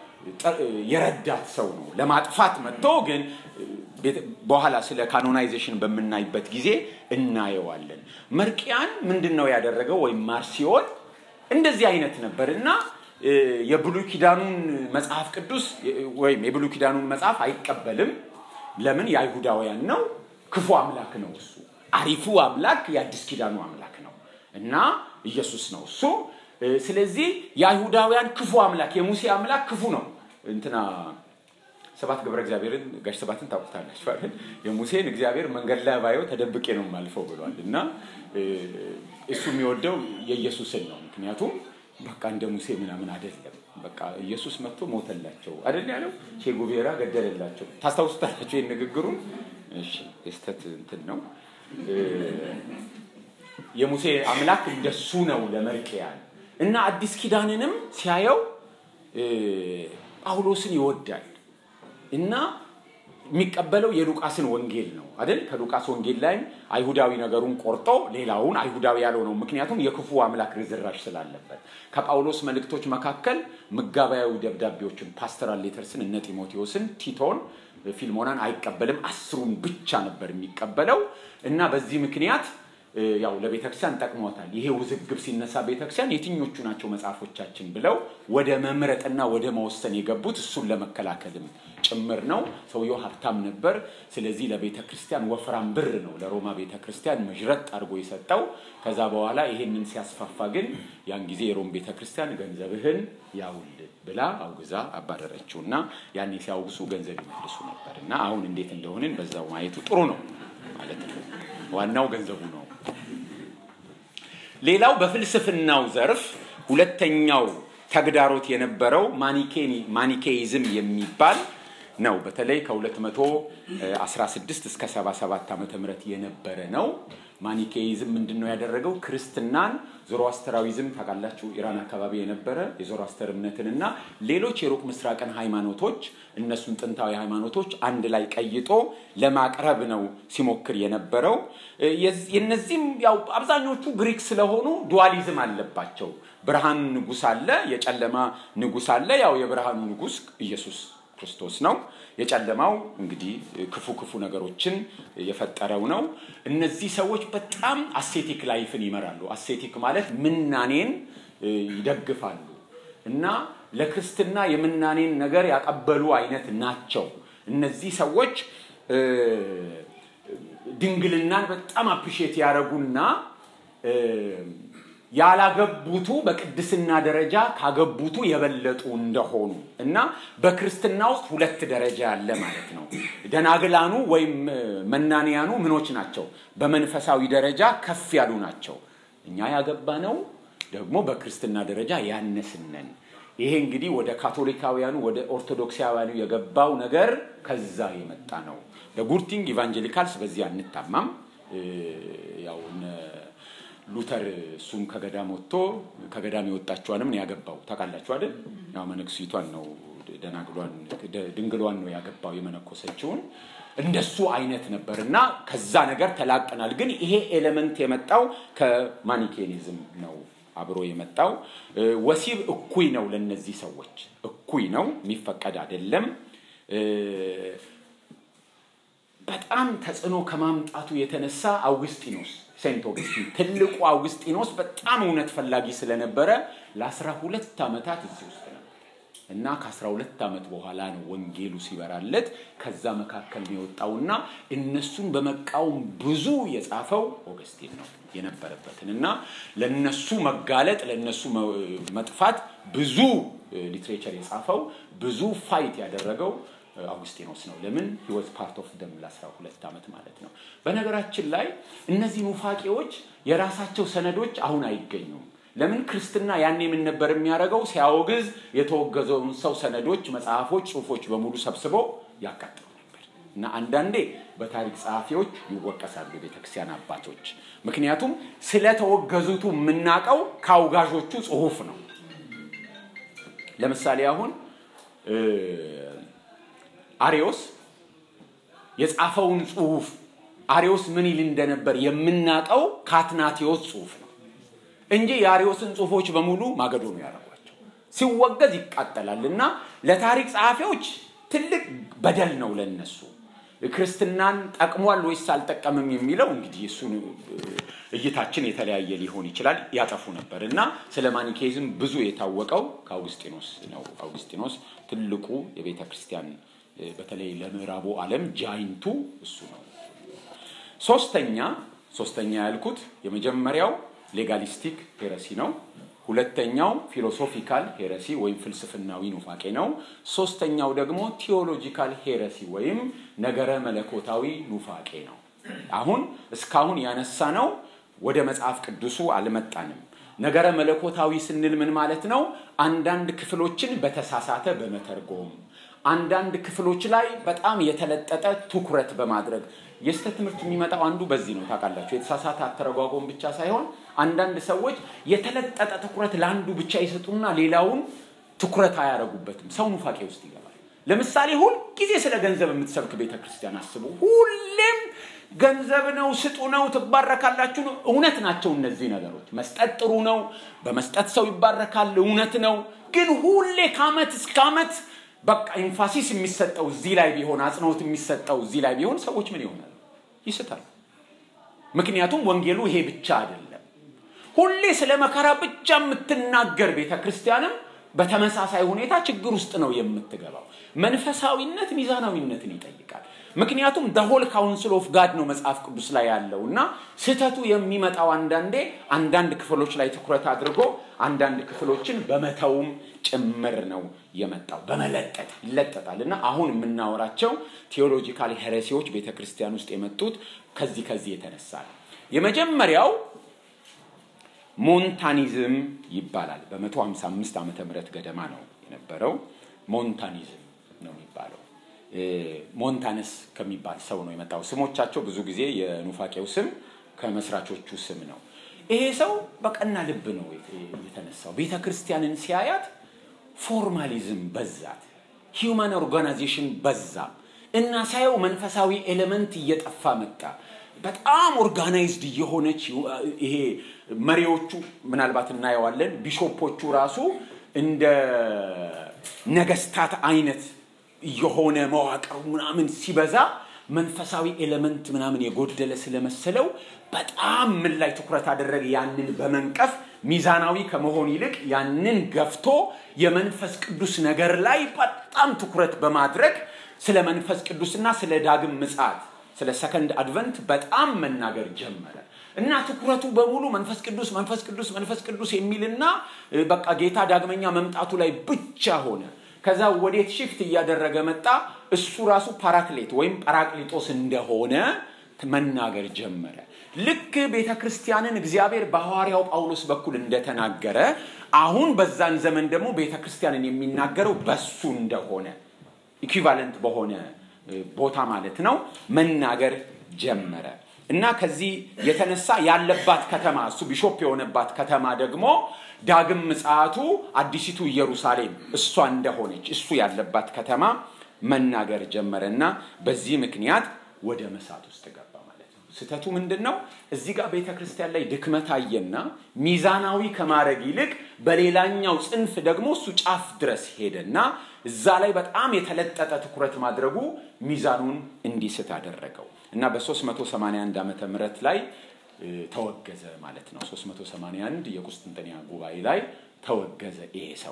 S1: የረዳት ሰው ነው። ለማጥፋት መጥቶ ግን በኋላ ስለ ካኖናይዜሽን በምናይበት ጊዜ እናየዋለን። መርቅያን ምንድን ነው ያደረገው? ወይም ማርሲዮን እንደዚህ አይነት ነበር እና የብሉይ ኪዳኑን መጽሐፍ ቅዱስ ወይም የብሉይ ኪዳኑን መጽሐፍ አይቀበልም። ለምን? የአይሁዳውያን ነው። ክፉ አምላክ ነው እሱ። አሪፉ አምላክ የአዲስ ኪዳኑ አምላክ ነው እና ኢየሱስ ነው እሱ። ስለዚህ የአይሁዳውያን ክፉ አምላክ የሙሴ አምላክ ክፉ ነው። እንትና ሰባት ግብረ እግዚአብሔርን ጋሽ ሰባትን ታውቁታላችሁ አይደል? የሙሴን እግዚአብሔር መንገድ ላይ ባየው ተደብቄ ነው የማልፈው ብሏል። እና እሱ የሚወደው የኢየሱስን ነው። ምክንያቱም በቃ እንደ ሙሴ ምናምን አይደለም። በቃ ኢየሱስ መጥቶ ሞተላቸው አይደል ያለው፣ ቼጉቬራ ገደለላቸው። ታስታውሱታላችሁ ይህን ንግግሩን? እሺ የስተት እንትን ነው። የሙሴ አምላክ እንደሱ ነው ለመርቅያን እና አዲስ ኪዳንንም ሲያየው ጳውሎስን ይወዳል እና የሚቀበለው የሉቃስን ወንጌል ነው አይደል? ከሉቃስ ወንጌል ላይም አይሁዳዊ ነገሩን ቆርጦ ሌላውን አይሁዳዊ ያለው ነው። ምክንያቱም የክፉ አምላክ ርዝራሽ ስላለበት። ከጳውሎስ መልእክቶች መካከል ምጋባያዊ ደብዳቤዎችን ፓስተራል ሌተርስን፣ እነ ጢሞቴዎስን፣ ቲቶን፣ ፊልሞናን አይቀበልም። አስሩን ብቻ ነበር የሚቀበለው እና በዚህ ምክንያት ያው ለቤተክርስቲያን ጠቅሟታል። ይሄ ውዝግብ ሲነሳ ቤተክርስቲያን የትኞቹ ናቸው መጽሐፎቻችን ብለው ወደ መምረጥና ወደ መወሰን የገቡት እሱን ለመከላከልም ጭምር ነው። ሰውየው ሀብታም ነበር። ስለዚህ ለቤተ ክርስቲያን ወፍራም ብር ነው ለሮማ ቤተ ክርስቲያን መዥረጥ አድርጎ የሰጠው። ከዛ በኋላ ይሄንን ሲያስፋፋ ግን ያን ጊዜ የሮም ቤተ ክርስቲያን ገንዘብህን ያውል ብላ አውግዛ አባረረችው እና ያኔ ሲያውግሱ ገንዘብ ይመልሱ ነበር እና አሁን እንዴት እንደሆንን በዛው ማየቱ ጥሩ ነው ማለት ነው። ዋናው ገንዘቡ ነው። ሌላው በፍልስፍናው ዘርፍ ሁለተኛው ተግዳሮት የነበረው ማኒኬይዝም የሚባል ነው። በተለይ ከ216 እስከ 77 ዓመተ ምህረት የነበረ ነው። ማኒኬይዝም ምንድን ነው ያደረገው? ክርስትናን ዞሮአስተራዊዝም ታውቃላችሁ፣ ኢራን አካባቢ የነበረ የዞሮአስተር እምነትንና ሌሎች የሩቅ ምስራቅን ሃይማኖቶች እነሱን ጥንታዊ ሃይማኖቶች አንድ ላይ ቀይጦ ለማቅረብ ነው ሲሞክር የነበረው። የነዚህም ያው አብዛኞቹ ግሪክ ስለሆኑ ዱዋሊዝም አለባቸው። ብርሃን ንጉስ አለ፣ የጨለማ ንጉስ አለ። ያው የብርሃኑ ንጉስ ኢየሱስ ክርስቶስ ነው። የጨለማው እንግዲህ ክፉ ክፉ ነገሮችን የፈጠረው ነው። እነዚህ ሰዎች በጣም አሴቲክ ላይፍን ይመራሉ። አሴቲክ ማለት ምናኔን ይደግፋሉ እና ለክርስትና የምናኔን ነገር ያቀበሉ አይነት ናቸው። እነዚህ ሰዎች ድንግልናን በጣም አፕሪሼት ያደረጉና ያላገቡቱ በቅድስና ደረጃ ካገቡቱ የበለጡ እንደሆኑ እና በክርስትና ውስጥ ሁለት ደረጃ ያለ ማለት ነው። ደናግላኑ ወይም መናንያኑ ምኖች ናቸው? በመንፈሳዊ ደረጃ ከፍ ያሉ ናቸው። እኛ ያገባ ነው ደግሞ በክርስትና ደረጃ ያነስነን። ይሄ እንግዲህ ወደ ካቶሊካውያኑ ወደ ኦርቶዶክሳውያኑ የገባው ነገር ከዛ የመጣ ነው። ለጉርቲንግ ኢቫንጀሊካልስ በዚህ አንታማም። ያው ሉተር እሱም ከገዳም ወጥቶ ከገዳም የወጣችዋንም ያገባው ታውቃላችሁ አይደል? ያው መነኩሲቷን ነው ደናግሏን ድንግሏን ነው ያገባው የመነኮሰችውን። እንደሱ አይነት ነበር እና ከዛ ነገር ተላቀናል። ግን ይሄ ኤሌመንት የመጣው ከማኒኬኒዝም ነው አብሮ የመጣው። ወሲብ እኩይ ነው ለነዚህ ሰዎች እኩይ ነው፣ የሚፈቀድ አይደለም። በጣም ተጽዕኖ ከማምጣቱ የተነሳ አውግስጢኖስ ሴንት ኦገስቲን ትልቁ አውግስጢኖስ በጣም እውነት ፈላጊ ስለነበረ ለአስራ ሁለት ዓመታት እዚህ ውስጥ ነበር እና ከአስራ ሁለት ዓመት በኋላ ነው ወንጌሉ ሲበራለት ከዛ መካከል ነው የወጣውና እነሱን በመቃወም ብዙ የጻፈው ኦገስቲን ነው የነበረበትን እና ለነሱ መጋለጥ ለነሱ መጥፋት ብዙ ሊትሬቸር የጻፈው ብዙ ፋይት ያደረገው አውግስጢኖስ ነው። ለምን ህይወት ፓርት ኦፍ ደም ለ12 ዓመት ማለት ነው። በነገራችን ላይ እነዚህ ኑፋቄዎች የራሳቸው ሰነዶች አሁን አይገኙም። ለምን ክርስትና ያኔ ምን ነበር የሚያደርገው? ሲያወግዝ የተወገዘውን ሰው ሰነዶች፣ መጽሐፎች፣ ጽሁፎች በሙሉ ሰብስቦ ያቃጥሉ ነበር እና አንዳንዴ በታሪክ ጸሐፊዎች ይወቀሳሉ የቤተክርስቲያን አባቶች። ምክንያቱም ስለተወገዙቱ የምናውቀው ከአውጋዦቹ ጽሁፍ ነው። ለምሳሌ አሁን አሪዮስ የጻፈውን ጽሁፍ አሪዮስ ምን ይል እንደነበር የምናውቀው ከአትናቴዎስ ጽሁፍ ነው እንጂ የአሪዮስን ጽሁፎች በሙሉ ማገዶ ነው ያደረጓቸው። ሲወገዝ ይቃጠላል እና ለታሪክ ጸሐፊዎች ትልቅ በደል ነው ለነሱ። ክርስትናን ጠቅሟል ወይስ አልጠቀምም የሚለው እንግዲህ እሱን እይታችን የተለያየ ሊሆን ይችላል። ያጠፉ ነበር እና ስለ ማኒኬይዝም ብዙ የታወቀው ከአውግስጢኖስ ነው። አውግስጢኖስ ትልቁ የቤተ ክርስቲያን በተለይ ለምዕራቡ ዓለም ጃይንቱ እሱ ነው። ሶስተኛ ሶስተኛ ያልኩት የመጀመሪያው ሌጋሊስቲክ ሄረሲ ነው። ሁለተኛው ፊሎሶፊካል ሄረሲ ወይም ፍልስፍናዊ ኑፋቄ ነው። ሶስተኛው ደግሞ ቲዮሎጂካል ሄረሲ ወይም ነገረ መለኮታዊ ኑፋቄ ነው። አሁን እስካሁን ያነሳ ነው ወደ መጽሐፍ ቅዱሱ አልመጣንም። ነገረ መለኮታዊ ስንል ምን ማለት ነው? አንዳንድ ክፍሎችን በተሳሳተ በመተርጎም አንዳንድ ክፍሎች ላይ በጣም የተለጠጠ ትኩረት በማድረግ የስህተት ትምህርት የሚመጣው አንዱ በዚህ ነው። ታውቃላችሁ፣ የተሳሳተ አተረጓጎም ብቻ ሳይሆን አንዳንድ ሰዎች የተለጠጠ ትኩረት ለአንዱ ብቻ ይሰጡና ሌላውን ትኩረት አያደርጉበትም። ሰው ኑፋቄ ውስጥ ይገባል። ለምሳሌ ሁልጊዜ ስለ ገንዘብ የምትሰብክ ቤተ ክርስቲያን አስቡ። ሁሌም ገንዘብ ነው፣ ስጡ ነው፣ ትባረካላችሁ ነው። እውነት ናቸው እነዚህ ነገሮች። መስጠት ጥሩ ነው፣ በመስጠት ሰው ይባረካል፣ እውነት ነው። ግን ሁሌ ከአመት እስከ አመት በቃ ኢንፋሲስ የሚሰጠው እዚህ ላይ ቢሆን አጽንኦት የሚሰጠው እዚህ ላይ ቢሆን ሰዎች ምን ይሆናል? ይስታል። ምክንያቱም ወንጌሉ ይሄ ብቻ አይደለም። ሁሌ ስለ መከራ ብቻ የምትናገር ቤተ ክርስቲያንም በተመሳሳይ ሁኔታ ችግር ውስጥ ነው የምትገባው። መንፈሳዊነት ሚዛናዊነትን ይጠይቃል። ምክንያቱም ደሆል ካውንስል ኦፍ ጋድ ነው መጽሐፍ ቅዱስ ላይ ያለው እና ስህተቱ የሚመጣው አንዳንዴ አንዳንድ ክፍሎች ላይ ትኩረት አድርጎ አንዳንድ ክፍሎችን በመተውም ጭምር ነው የመጣው። በመለጠጥ ይለጠጣል እና አሁን የምናወራቸው ቴዎሎጂካል ሄሬሲዎች ቤተ ክርስቲያን ውስጥ የመጡት ከዚህ ከዚህ የተነሳ ነው። የመጀመሪያው ሞንታኒዝም ይባላል። በ155 ዓመተ ምህረት ገደማ ነው የነበረው። ሞንታኒዝም ነው የሚባለው። ሞንታነስ ከሚባል ሰው ነው የመጣው። ስሞቻቸው ብዙ ጊዜ የኑፋቄው ስም ከመስራቾቹ ስም ነው። ይሄ ሰው በቀና ልብ ነው የተነሳው። ቤተ ክርስቲያንን ሲያያት ፎርማሊዝም በዛት፣ ሂውማን ኦርጋናይዜሽን በዛ እና ሳየው መንፈሳዊ ኤሌመንት እየጠፋ መጣ። በጣም ኦርጋናይዝድ እየሆነች ይሄ መሪዎቹ ምናልባት እናየዋለን። ቢሾፖቹ ራሱ እንደ ነገስታት አይነት የሆነ መዋቅር ምናምን ሲበዛ መንፈሳዊ ኤሌመንት ምናምን የጎደለ ስለመሰለው በጣም ምን ላይ ትኩረት አደረገ? ያንን በመንቀፍ ሚዛናዊ ከመሆን ይልቅ ያንን ገፍቶ የመንፈስ ቅዱስ ነገር ላይ በጣም ትኩረት በማድረግ ስለ መንፈስ ቅዱስና ስለ ዳግም ምጽአት ስለ ሰከንድ አድቨንት በጣም መናገር ጀመረ እና ትኩረቱ በሙሉ መንፈስ ቅዱስ መንፈስ ቅዱስ መንፈስ ቅዱስ የሚልና በቃ ጌታ ዳግመኛ መምጣቱ ላይ ብቻ ሆነ። ከዛ ወዴት ሽፍት እያደረገ መጣ? እሱ ራሱ ፓራክሌት ወይም ጳራቅሊጦስ እንደሆነ መናገር ጀመረ። ልክ ቤተ ክርስቲያንን እግዚአብሔር በሐዋርያው ጳውሎስ በኩል እንደተናገረ አሁን በዛን ዘመን ደግሞ ቤተ ክርስቲያንን የሚናገረው በሱ እንደሆነ ኢኩቫለንት በሆነ ቦታ ማለት ነው መናገር ጀመረ እና ከዚህ የተነሳ ያለባት ከተማ እሱ ቢሾፕ የሆነባት ከተማ ደግሞ ዳግም ምጽአቱ አዲሲቱ ኢየሩሳሌም እሷ እንደሆነች እሱ ያለባት ከተማ መናገር ጀመረ እና በዚህ ምክንያት ወደ መሳት ውስጥ ገባ ማለት ነው። ስህተቱ ምንድን ነው? እዚህ ጋር ቤተ ክርስቲያን ላይ ድክመት አየና ሚዛናዊ ከማድረግ ይልቅ በሌላኛው ጽንፍ ደግሞ እሱ ጫፍ ድረስ ሄደና እዛ ላይ በጣም የተለጠጠ ትኩረት ማድረጉ ሚዛኑን እንዲስት አደረገው እና በ381 ዓመተ ምህረት ላይ ተወገዘ ማለት ነው። 381 የቁስጥንጥንያ ጉባኤ ላይ ተወገዘ ይሄ ሰው።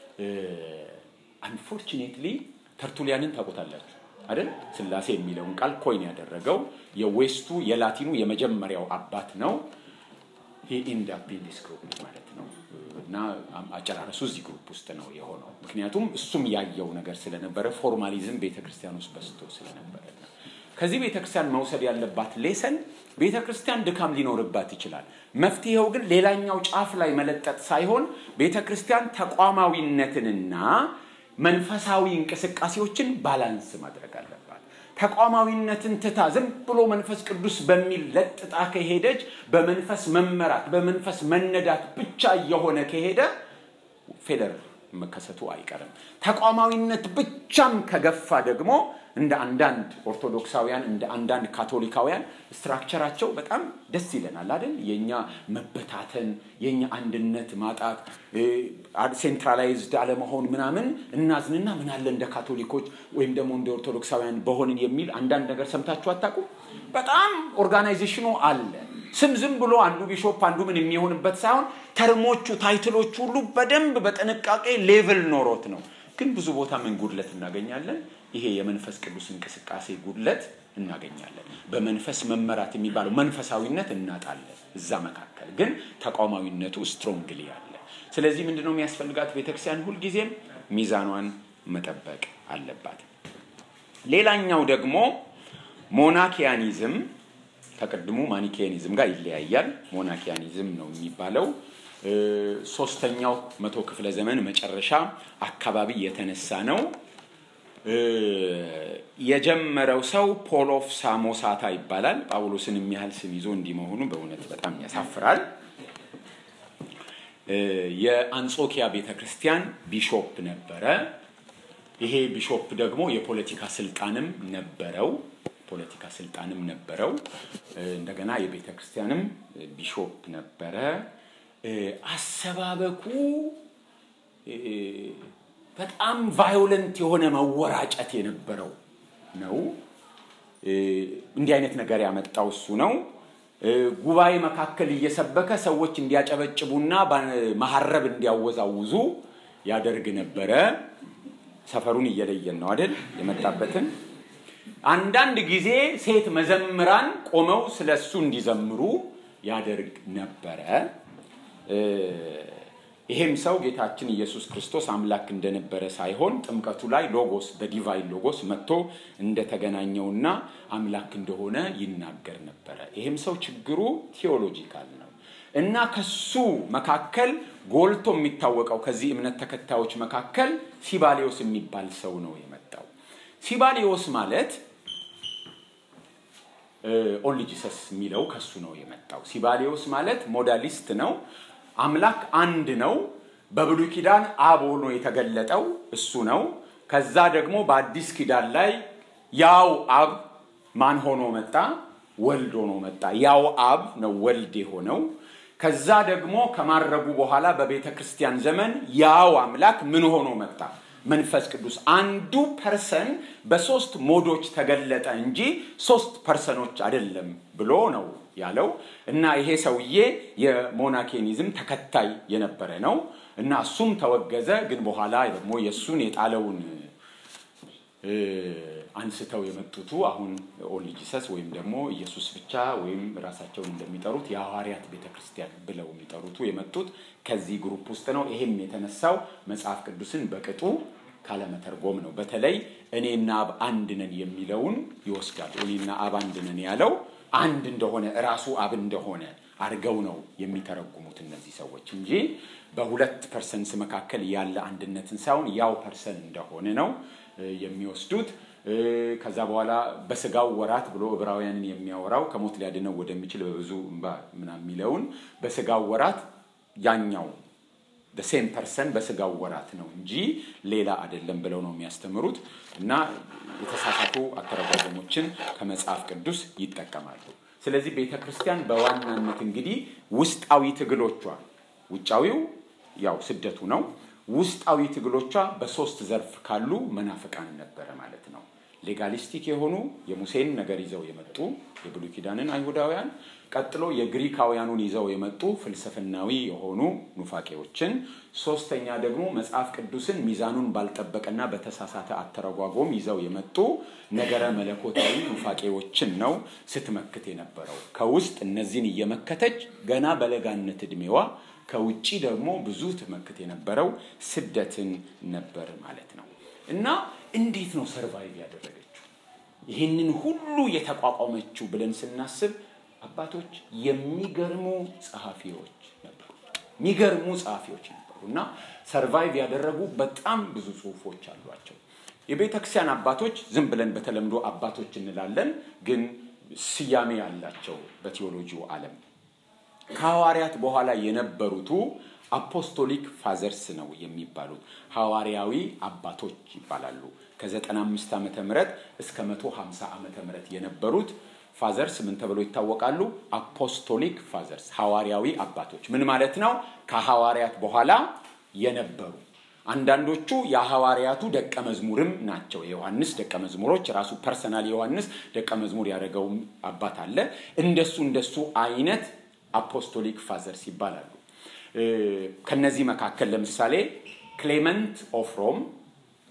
S1: አንፎርቹኔትሊ ተርቱሊያንን ታውቁታላችሁ አይደል? ስላሴ የሚለውን ቃል ኮይን ያደረገው የዌስቱ የላቲኑ የመጀመሪያው አባት ነው። ኢንድ አፕ ኢን ዲስ ግሩፕ ማለት ነው እና አጨራረሱ እዚህ ግሩፕ ውስጥ ነው የሆነው። ምክንያቱም እሱም ያየው ነገር ስለነበረ ፎርማሊዝም ቤተክርስቲያን ውስጥ በስቶ ስለነበረ ከዚህ ቤተክርስቲያን መውሰድ ያለባት ሌሰን ቤተክርስቲያን ድካም ሊኖርባት ይችላል። መፍትሄው ግን ሌላኛው ጫፍ ላይ መለጠጥ ሳይሆን ቤተክርስቲያን ተቋማዊነትንና መንፈሳዊ እንቅስቃሴዎችን ባላንስ ማድረግ አለባት። ተቋማዊነትን ትታ ዝም ብሎ መንፈስ ቅዱስ በሚል ለጥጣ ከሄደች በመንፈስ መመራት በመንፈስ መነዳት ብቻ እየሆነ ከሄደ ፌለር መከሰቱ አይቀርም። ተቋማዊነት ብቻም ከገፋ ደግሞ እንደ አንዳንድ ኦርቶዶክሳውያን እንደ አንዳንድ ካቶሊካውያን ስትራክቸራቸው በጣም ደስ ይለናል አይደል? የኛ መበታተን፣ የኛ አንድነት ማጣት፣ ሴንትራላይዝድ አለመሆን ምናምን እናዝንና ምን አለ እንደ ካቶሊኮች ወይም ደግሞ እንደ ኦርቶዶክሳውያን በሆንን የሚል አንዳንድ ነገር ሰምታችሁ አታውቁም? በጣም ኦርጋናይዜሽኑ አለ። ስም ዝም ብሎ አንዱ ቢሾፕ አንዱ ምን የሚሆንበት ሳይሆን ተርሞቹ ታይትሎቹ ሁሉ በደንብ በጥንቃቄ ሌቭል ኖሮት ነው። ግን ብዙ ቦታ ምን ጉድለት እናገኛለን? ይሄ የመንፈስ ቅዱስ እንቅስቃሴ ጉድለት እናገኛለን። በመንፈስ መመራት የሚባለው መንፈሳዊነት እናጣለን። እዛ መካከል ግን ተቋማዊነቱ ስትሮንግሊ አለ። ስለዚህ ምንድን ነው የሚያስፈልጋት ቤተክርስቲያን? ሁልጊዜም ሚዛኗን መጠበቅ አለባት። ሌላኛው ደግሞ ሞናኪያኒዝም ከቅድሙ ማኒኬያኒዝም ጋር ይለያያል። ሞናኪያኒዝም ነው የሚባለው ሶስተኛው መቶ ክፍለ ዘመን መጨረሻ አካባቢ የተነሳ ነው። የጀመረው ሰው ፖል ኦፍ ሳሞሳታ ይባላል። ጳውሎስን የሚያህል ስም ይዞ እንዲህ መሆኑ በእውነት በጣም ያሳፍራል። የአንጾኪያ ቤተ ክርስቲያን ቢሾፕ ነበረ። ይሄ ቢሾፕ ደግሞ የፖለቲካ ስልጣንም ነበረው ፖለቲካ ስልጣንም ነበረው። እንደገና የቤተ ክርስቲያንም ቢሾፕ ነበረ። አሰባበኩ በጣም ቫዮለንት የሆነ መወራጨት የነበረው ነው። እንዲህ አይነት ነገር ያመጣው እሱ ነው። ጉባኤ መካከል እየሰበከ ሰዎች እንዲያጨበጭቡና መሀረብ እንዲያወዛውዙ ያደርግ ነበረ። ሰፈሩን እየለየን ነው አይደል? የመጣበትን አንዳንድ ጊዜ ሴት መዘምራን ቆመው ስለ እሱ እንዲዘምሩ ያደርግ ነበረ። ይሄም ሰው ጌታችን ኢየሱስ ክርስቶስ አምላክ እንደነበረ ሳይሆን ጥምቀቱ ላይ ሎጎስ በዲቫይን ሎጎስ መጥቶ እንደተገናኘውና አምላክ እንደሆነ ይናገር ነበረ። ይሄም ሰው ችግሩ ቴዎሎጂካል ነው እና ከሱ መካከል ጎልቶ የሚታወቀው ከዚህ እምነት ተከታዮች መካከል ሲባሊዮስ የሚባል ሰው ነው የመጣው። ሲባሊዮስ ማለት ኦንሊ ጂሰስ የሚለው ከሱ ነው የመጣው። ሲባሊዮስ ማለት ሞዳሊስት ነው። አምላክ አንድ ነው። በብሉይ ኪዳን አብ ሆኖ የተገለጠው እሱ ነው። ከዛ ደግሞ በአዲስ ኪዳን ላይ ያው አብ ማን ሆኖ መጣ? ወልድ ሆኖ መጣ። ያው አብ ነው ወልድ የሆነው። ከዛ ደግሞ ከማረጉ በኋላ በቤተ ክርስቲያን ዘመን ያው አምላክ ምን ሆኖ መጣ? መንፈስ ቅዱስ አንዱ ፐርሰን በሶስት ሞዶች ተገለጠ እንጂ ሶስት ፐርሰኖች አይደለም ብሎ ነው ያለው እና ይሄ ሰውዬ የሞናኬኒዝም ተከታይ የነበረ ነው እና እሱም ተወገዘ። ግን በኋላ ደግሞ የእሱን የጣለውን አንስተው የመጡቱ አሁን ኦንሊ ጂሰስ ወይም ደግሞ ኢየሱስ ብቻ ወይም ራሳቸውን እንደሚጠሩት የሐዋርያት ቤተ ክርስቲያን ብለው የሚጠሩቱ የመጡት ከዚህ ግሩፕ ውስጥ ነው። ይሄም የተነሳው መጽሐፍ ቅዱስን በቅጡ ካለመተርጎም ነው። በተለይ እኔና አብ አንድ ነን የሚለውን ይወስዳል። እኔና አብ አንድ ነን ያለው አንድ እንደሆነ እራሱ አብ እንደሆነ አድርገው ነው የሚተረጉሙት እነዚህ ሰዎች እንጂ በሁለት ፐርሰንስ መካከል ያለ አንድነትን ሳይሆን ያው ፐርሰን እንደሆነ ነው የሚወስዱት። ከዛ በኋላ በስጋው ወራት ብሎ ዕብራውያንን የሚያወራው ከሞት ሊያድነው ወደሚችል በብዙ እንባ ምናምን የሚለውን በስጋው ወራት ያኛው ሴም ፐርሰን በስጋው ወራት ነው እንጂ ሌላ አይደለም ብለው ነው የሚያስተምሩት እና የተሳሳቱ አተረጓጎሞችን ከመጽሐፍ ቅዱስ ይጠቀማሉ። ስለዚህ ቤተ ክርስቲያን በዋናነት እንግዲህ ውስጣዊ ትግሎቿ ውጫዊው ያው ስደቱ ነው። ውስጣዊ ትግሎቿ በሶስት ዘርፍ ካሉ መናፍቃን ነበረ ማለት ነው። ሌጋሊስቲክ የሆኑ የሙሴን ነገር ይዘው የመጡ የብሉይ ኪዳንን አይሁዳውያን፣ ቀጥሎ የግሪካውያኑን ይዘው የመጡ ፍልስፍናዊ የሆኑ ኑፋቄዎችን፣ ሶስተኛ ደግሞ መጽሐፍ ቅዱስን ሚዛኑን ባልጠበቀና በተሳሳተ አተረጓጎም ይዘው የመጡ ነገረ መለኮታዊ ኑፋቄዎችን ነው ስትመክት የነበረው። ከውስጥ እነዚህን እየመከተች ገና በለጋነት ዕድሜዋ ከውጭ ደግሞ ብዙ ትመክት የነበረው ስደትን ነበር ማለት ነው። እና እንዴት ነው ሰርቫይቭ ያደረገችው ይህንን ሁሉ የተቋቋመችው ብለን ስናስብ አባቶች የሚገርሙ ጸሐፊዎች ነበሩ። የሚገርሙ ጸሐፊዎች ነበሩ እና ሰርቫይቭ ያደረጉ በጣም ብዙ ጽሁፎች አሏቸው። የቤተ ክርስቲያን አባቶች ዝም ብለን በተለምዶ አባቶች እንላለን፣ ግን ስያሜ አላቸው በቴዎሎጂው ዓለም ከሐዋርያት በኋላ የነበሩቱ አፖስቶሊክ ፋዘርስ ነው የሚባሉት ሐዋርያዊ አባቶች ይባላሉ። ከ95 ዓመተ ምህረት እስከ 150 ዓመተ ምህረት የነበሩት ፋዘርስ ምን ተብለው ይታወቃሉ? አፖስቶሊክ ፋዘርስ ሐዋርያዊ አባቶች። ምን ማለት ነው? ከሐዋርያት በኋላ የነበሩ አንዳንዶቹ የሐዋርያቱ ደቀ መዝሙርም ናቸው። የዮሐንስ ደቀ መዝሙሮች ራሱ ፐርሰናል ዮሐንስ ደቀ መዝሙር ያደረገው አባት አለ። እንደሱ እንደሱ አይነት አፖስቶሊክ ፋዘርስ ይባላሉ። ከነዚህ መካከል ለምሳሌ ክሌመንት ኦፍ ሮም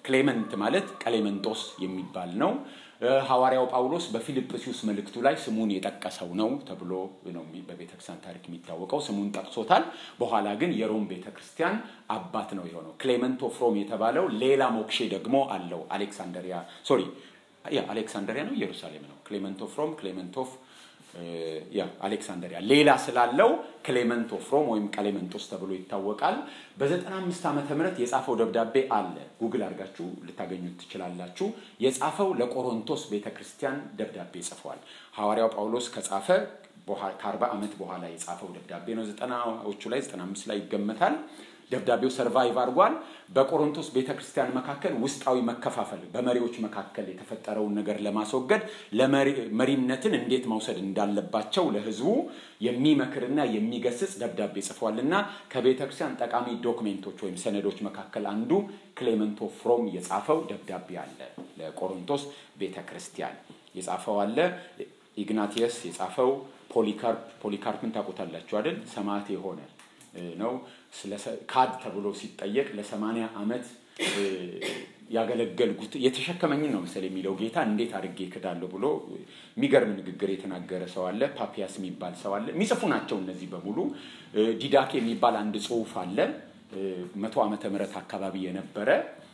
S1: ክሌመንት ማለት ቀሌመንጦስ የሚባል ነው። ሐዋርያው ጳውሎስ በፊልጵስዩስ መልእክቱ ላይ ስሙን የጠቀሰው ነው ተብሎ ነው በቤተክርስቲያን ታሪክ የሚታወቀው። ስሙን ጠቅሶታል። በኋላ ግን የሮም ቤተክርስቲያን አባት ነው የሆነው። ክሌመንት ኦፍ ሮም የተባለው ሌላ ሞክሼ ደግሞ አለው። አሌክሳንደሪያ ሶሪ፣ ያ አሌክሳንደሪያ ነው ኢየሩሳሌም ነው። ክሌመንት ኦፍ ሮም፣ ክሌመንት ኦፍ ያ አሌክሳንደሪያ ሌላ ስላለው ክሌመንት ኦፍ ሮም ወይም ቀሌመንጦስ ተብሎ ይታወቃል። በ95 ዓመተ ምህረት የጻፈው ደብዳቤ አለ። ጉግል አድርጋችሁ ልታገኙት ትችላላችሁ። የጻፈው ለቆሮንቶስ ቤተክርስቲያን ደብዳቤ ጽፏል። ሐዋርያው ጳውሎስ ከጻፈ ከ40 ዓመት በኋላ የጻፈው ደብዳቤ ነው። ዘጠናዎቹ ላይ 95 ላይ ይገመታል። ደብዳቤው ሰርቫይቭ አድርጓል። በቆሮንቶስ ቤተክርስቲያን መካከል ውስጣዊ መከፋፈል በመሪዎች መካከል የተፈጠረውን ነገር ለማስወገድ መሪነትን እንዴት መውሰድ እንዳለባቸው ለሕዝቡ የሚመክርና የሚገስጽ ደብዳቤ ጽፏልና ከቤተክርስቲያን ጠቃሚ ዶክሜንቶች ወይም ሰነዶች መካከል አንዱ ክሌመንት ኦፍ ሮም የጻፈው ደብዳቤ አለ። ለቆሮንቶስ ቤተክርስቲያን የጻፈው አለ። ኢግናቲየስ የጻፈው ፖሊካርፕ ፖሊካርፕን ታውቁታላችሁ አይደል? ሰማዕት የሆነ ነው። ካድ ተብሎ ሲጠየቅ ለሰማንያ ዓመት ያገለገልኩት የተሸከመኝን ነው መሰል የሚለው ጌታ እንዴት አድርጌ ክዳለሁ ብሎ የሚገርም ንግግር የተናገረ ሰው አለ። ፓፒያስ የሚባል ሰው አለ። የሚጽፉ ናቸው እነዚህ በሙሉ። ዲዳክ የሚባል አንድ ጽሑፍ አለ መቶ ዓመተ ምህረት አካባቢ የነበረ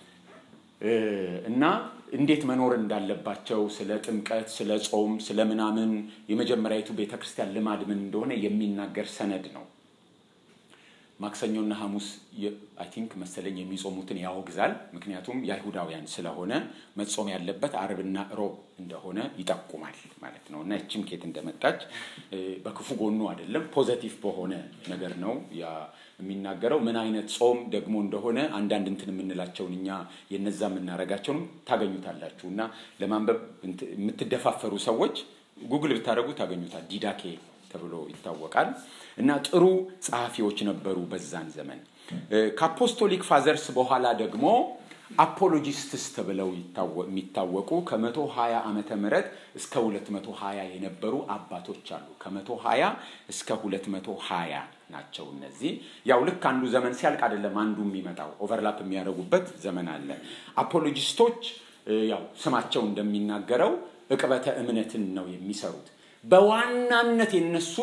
S1: እና እንዴት መኖር እንዳለባቸው ስለ ጥምቀት፣ ስለ ጾም፣ ስለ ምናምን የመጀመሪያዊቱ ቤተክርስቲያን ልማድ ምን እንደሆነ የሚናገር ሰነድ ነው። ማክሰኞና ሐሙስ አይ ቲንክ መሰለኝ የሚጾሙትን ያወግዛል። ምክንያቱም የአይሁዳውያን ስለሆነ መጾም ያለበት አርብና ሮብ እንደሆነ ይጠቁማል ማለት ነው። እና እችም ኬት እንደመጣች በክፉ ጎኑ አይደለም፣ ፖዘቲቭ በሆነ ነገር ነው የሚናገረው። ምን አይነት ጾም ደግሞ እንደሆነ አንዳንድ እንትን የምንላቸውን እኛ የነዛ የምናረጋቸውንም ታገኙታላችሁ። እና ለማንበብ የምትደፋፈሩ ሰዎች ጉግል ብታደረጉ ታገኙታል። ዲዳኬ ተብሎ ይታወቃል። እና ጥሩ ጸሐፊዎች ነበሩ በዛን ዘመን። ከአፖስቶሊክ ፋዘርስ በኋላ ደግሞ አፖሎጂስትስ ተብለው የሚታወቁ ከመቶ ሀያ ዓመተ ምህረት እስከ ሁለት መቶ ሀያ የነበሩ አባቶች አሉ። ከመቶ ሀያ እስከ ሁለት መቶ ሀያ ናቸው። እነዚህ ያው ልክ አንዱ ዘመን ሲያልቅ አይደለም አንዱ የሚመጣው ኦቨርላፕ የሚያደርጉበት ዘመን አለ። አፖሎጂስቶች ያው ስማቸው እንደሚናገረው እቅበተ እምነትን ነው የሚሰሩት። በዋናነት የነሱ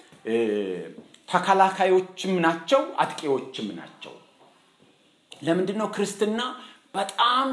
S1: ተከላካዮችም ናቸው፣ አጥቂዎችም ናቸው። ለምንድን ነው ክርስትና በጣም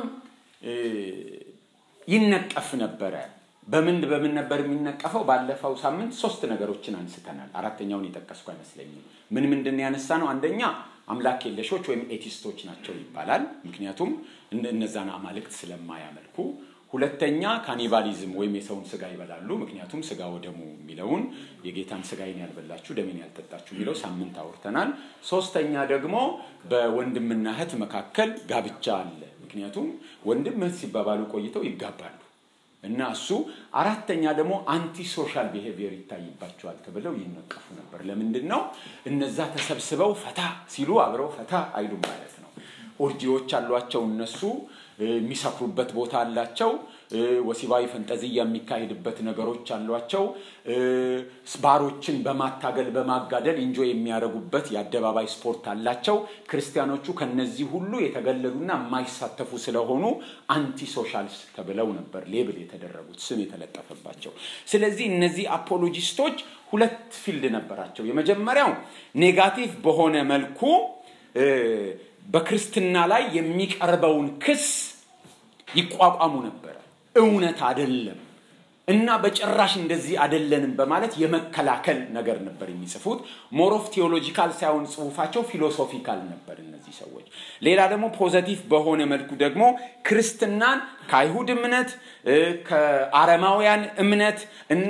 S1: ይነቀፍ ነበረ? በምን በምን ነበር የሚነቀፈው? ባለፈው ሳምንት ሶስት ነገሮችን አንስተናል። አራተኛውን የጠቀስኩ አይመስለኝም። ምን ምንድን ያነሳ ነው? አንደኛ አምላክ የለሾች ወይም ኤቲስቶች ናቸው ይባላል። ምክንያቱም እነዛን አማልክት ስለማያመልኩ ሁለተኛ ካኒባሊዝም ወይም የሰውን ስጋ ይበላሉ። ምክንያቱም ስጋ ወደሙ የሚለውን የጌታን ስጋዬን ያልበላችሁ ደሜን ያልጠጣችሁ የሚለው ሳምንት አውርተናል። ሶስተኛ ደግሞ በወንድምና እህት መካከል ጋብቻ አለ። ምክንያቱም ወንድም እህት ሲባባሉ ቆይተው ይጋባሉ እና እሱ አራተኛ ደግሞ አንቲ ሶሻል ቢሄቪየር ይታይባቸዋል ተብለው ይነቀፉ ነበር። ለምንድን ነው እነዛ ተሰብስበው ፈታ ሲሉ አብረው ፈታ አይሉም ማለት ነው። ኦርጂዎች አሏቸው እነሱ የሚሰክሩበት ቦታ አላቸው። ወሲባዊ ፈንጠዝያ የሚካሄድበት ነገሮች አሏቸው። ባሮችን በማታገል በማጋደል እንጆ የሚያደርጉበት የአደባባይ ስፖርት አላቸው። ክርስቲያኖቹ ከነዚህ ሁሉ የተገለሉና የማይሳተፉ ስለሆኑ አንቲ ሶሻልስ ተብለው ነበር ሌብል የተደረጉት ስም የተለጠፈባቸው። ስለዚህ እነዚህ አፖሎጂስቶች ሁለት ፊልድ ነበራቸው። የመጀመሪያው ኔጋቲቭ በሆነ መልኩ በክርስትና ላይ የሚቀርበውን ክስ ይቋቋሙ ነበረ። እውነት አደለም እና በጭራሽ እንደዚህ አደለንም በማለት የመከላከል ነገር ነበር የሚጽፉት። ሞሮፍ ቴዎሎጂካል ሳይሆን ጽሁፋቸው ፊሎሶፊካል ነበር እነዚህ ሰዎች። ሌላ ደግሞ ፖዘቲቭ በሆነ መልኩ ደግሞ ክርስትናን ከአይሁድ እምነት ከአረማውያን እምነት እና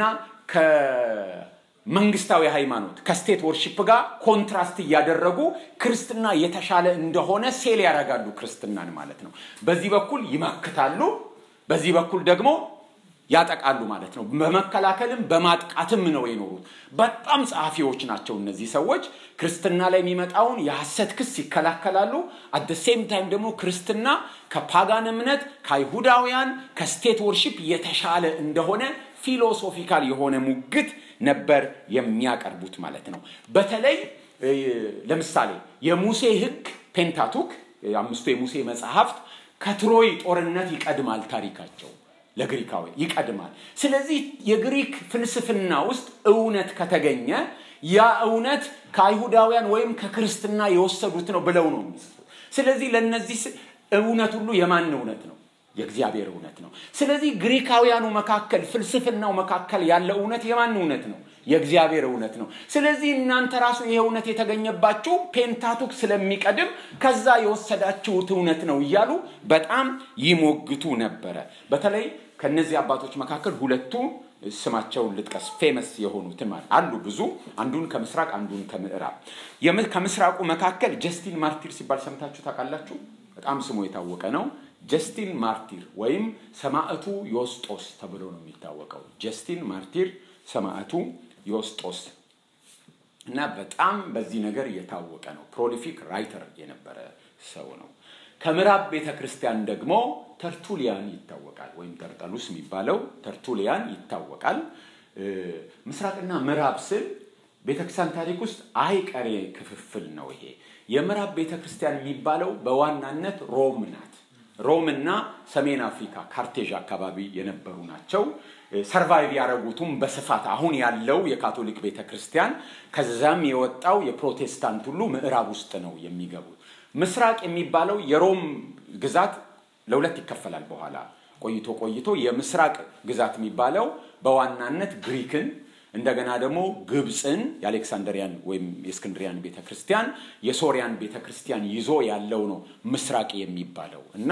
S1: መንግስታዊ ሃይማኖት ከስቴት ወርሺፕ ጋር ኮንትራስት እያደረጉ ክርስትና የተሻለ እንደሆነ ሴል ያደርጋሉ ክርስትናን ማለት ነው። በዚህ በኩል ይመክታሉ፣ በዚህ በኩል ደግሞ ያጠቃሉ ማለት ነው። በመከላከልም በማጥቃትም ነው የኖሩት። በጣም ጸሐፊዎች ናቸው እነዚህ ሰዎች። ክርስትና ላይ የሚመጣውን የሐሰት ክስ ይከላከላሉ። አት ሴም ታይም ደግሞ ክርስትና ከፓጋን እምነት ከአይሁዳውያን ከስቴት ወርሺፕ የተሻለ እንደሆነ ፊሎሶፊካል የሆነ ሙግት ነበር የሚያቀርቡት ማለት ነው። በተለይ ለምሳሌ የሙሴ ሕግ ፔንታቱክ አምስቱ የሙሴ መጽሐፍት ከትሮይ ጦርነት ይቀድማል ታሪካቸው ለግሪካዊ ይቀድማል። ስለዚህ የግሪክ ፍልስፍና ውስጥ እውነት ከተገኘ ያ እውነት ከአይሁዳውያን ወይም ከክርስትና የወሰዱት ነው ብለው ነው የሚጽፉት። ስለዚህ ለእነዚህ እውነት ሁሉ የማን እውነት ነው? የእግዚአብሔር እውነት ነው። ስለዚህ ግሪካውያኑ መካከል ፍልስፍናው መካከል ያለ እውነት የማን እውነት ነው? የእግዚአብሔር እውነት ነው። ስለዚህ እናንተ ራሱ ይሄ እውነት የተገኘባችሁ ፔንታቱክ ስለሚቀድም ከዛ የወሰዳችሁት እውነት ነው እያሉ በጣም ይሞግቱ ነበረ። በተለይ ከነዚህ አባቶች መካከል ሁለቱ ስማቸውን ልጥቀስ፣ ፌመስ የሆኑትን ማለት አሉ ብዙ፣ አንዱን ከምስራቅ አንዱን ከምዕራብ። ከምስራቁ መካከል ጀስቲን ማርቲር ሲባል ሰምታችሁ ታውቃላችሁ? በጣም ስሙ የታወቀ ነው። ጀስቲን ማርቲር ወይም ሰማዕቱ ዮስጦስ ተብሎ ነው የሚታወቀው። ጀስቲን ማርቲር ሰማዕቱ ዮስጦስ እና በጣም በዚህ ነገር የታወቀ ነው። ፕሮሊፊክ ራይተር የነበረ ሰው ነው። ከምዕራብ ቤተ ክርስቲያን ደግሞ ተርቱሊያን ይታወቃል፣ ወይም ተርጠሉስ የሚባለው ተርቱሊያን ይታወቃል። ምስራቅና ምዕራብ ስል ቤተክርስቲያን ታሪክ ውስጥ አይቀሬ ክፍፍል ነው ይሄ። የምዕራብ ቤተክርስቲያን የሚባለው በዋናነት ሮም ናት። ሮም እና ሰሜን አፍሪካ ካርቴዥ አካባቢ የነበሩ ናቸው። ሰርቫይቭ ያደረጉትም በስፋት አሁን ያለው የካቶሊክ ቤተ ክርስቲያን ከዛም የወጣው የፕሮቴስታንት ሁሉ ምዕራብ ውስጥ ነው የሚገቡት። ምስራቅ የሚባለው የሮም ግዛት ለሁለት ይከፈላል። በኋላ ቆይቶ ቆይቶ የምስራቅ ግዛት የሚባለው በዋናነት ግሪክን እንደገና ደግሞ ግብፅን የአሌክሳንደሪያን ወይም የእስክንድሪያን ቤተ ክርስቲያን የሶሪያን ቤተ ክርስቲያን ይዞ ያለው ነው ምስራቅ የሚባለው እና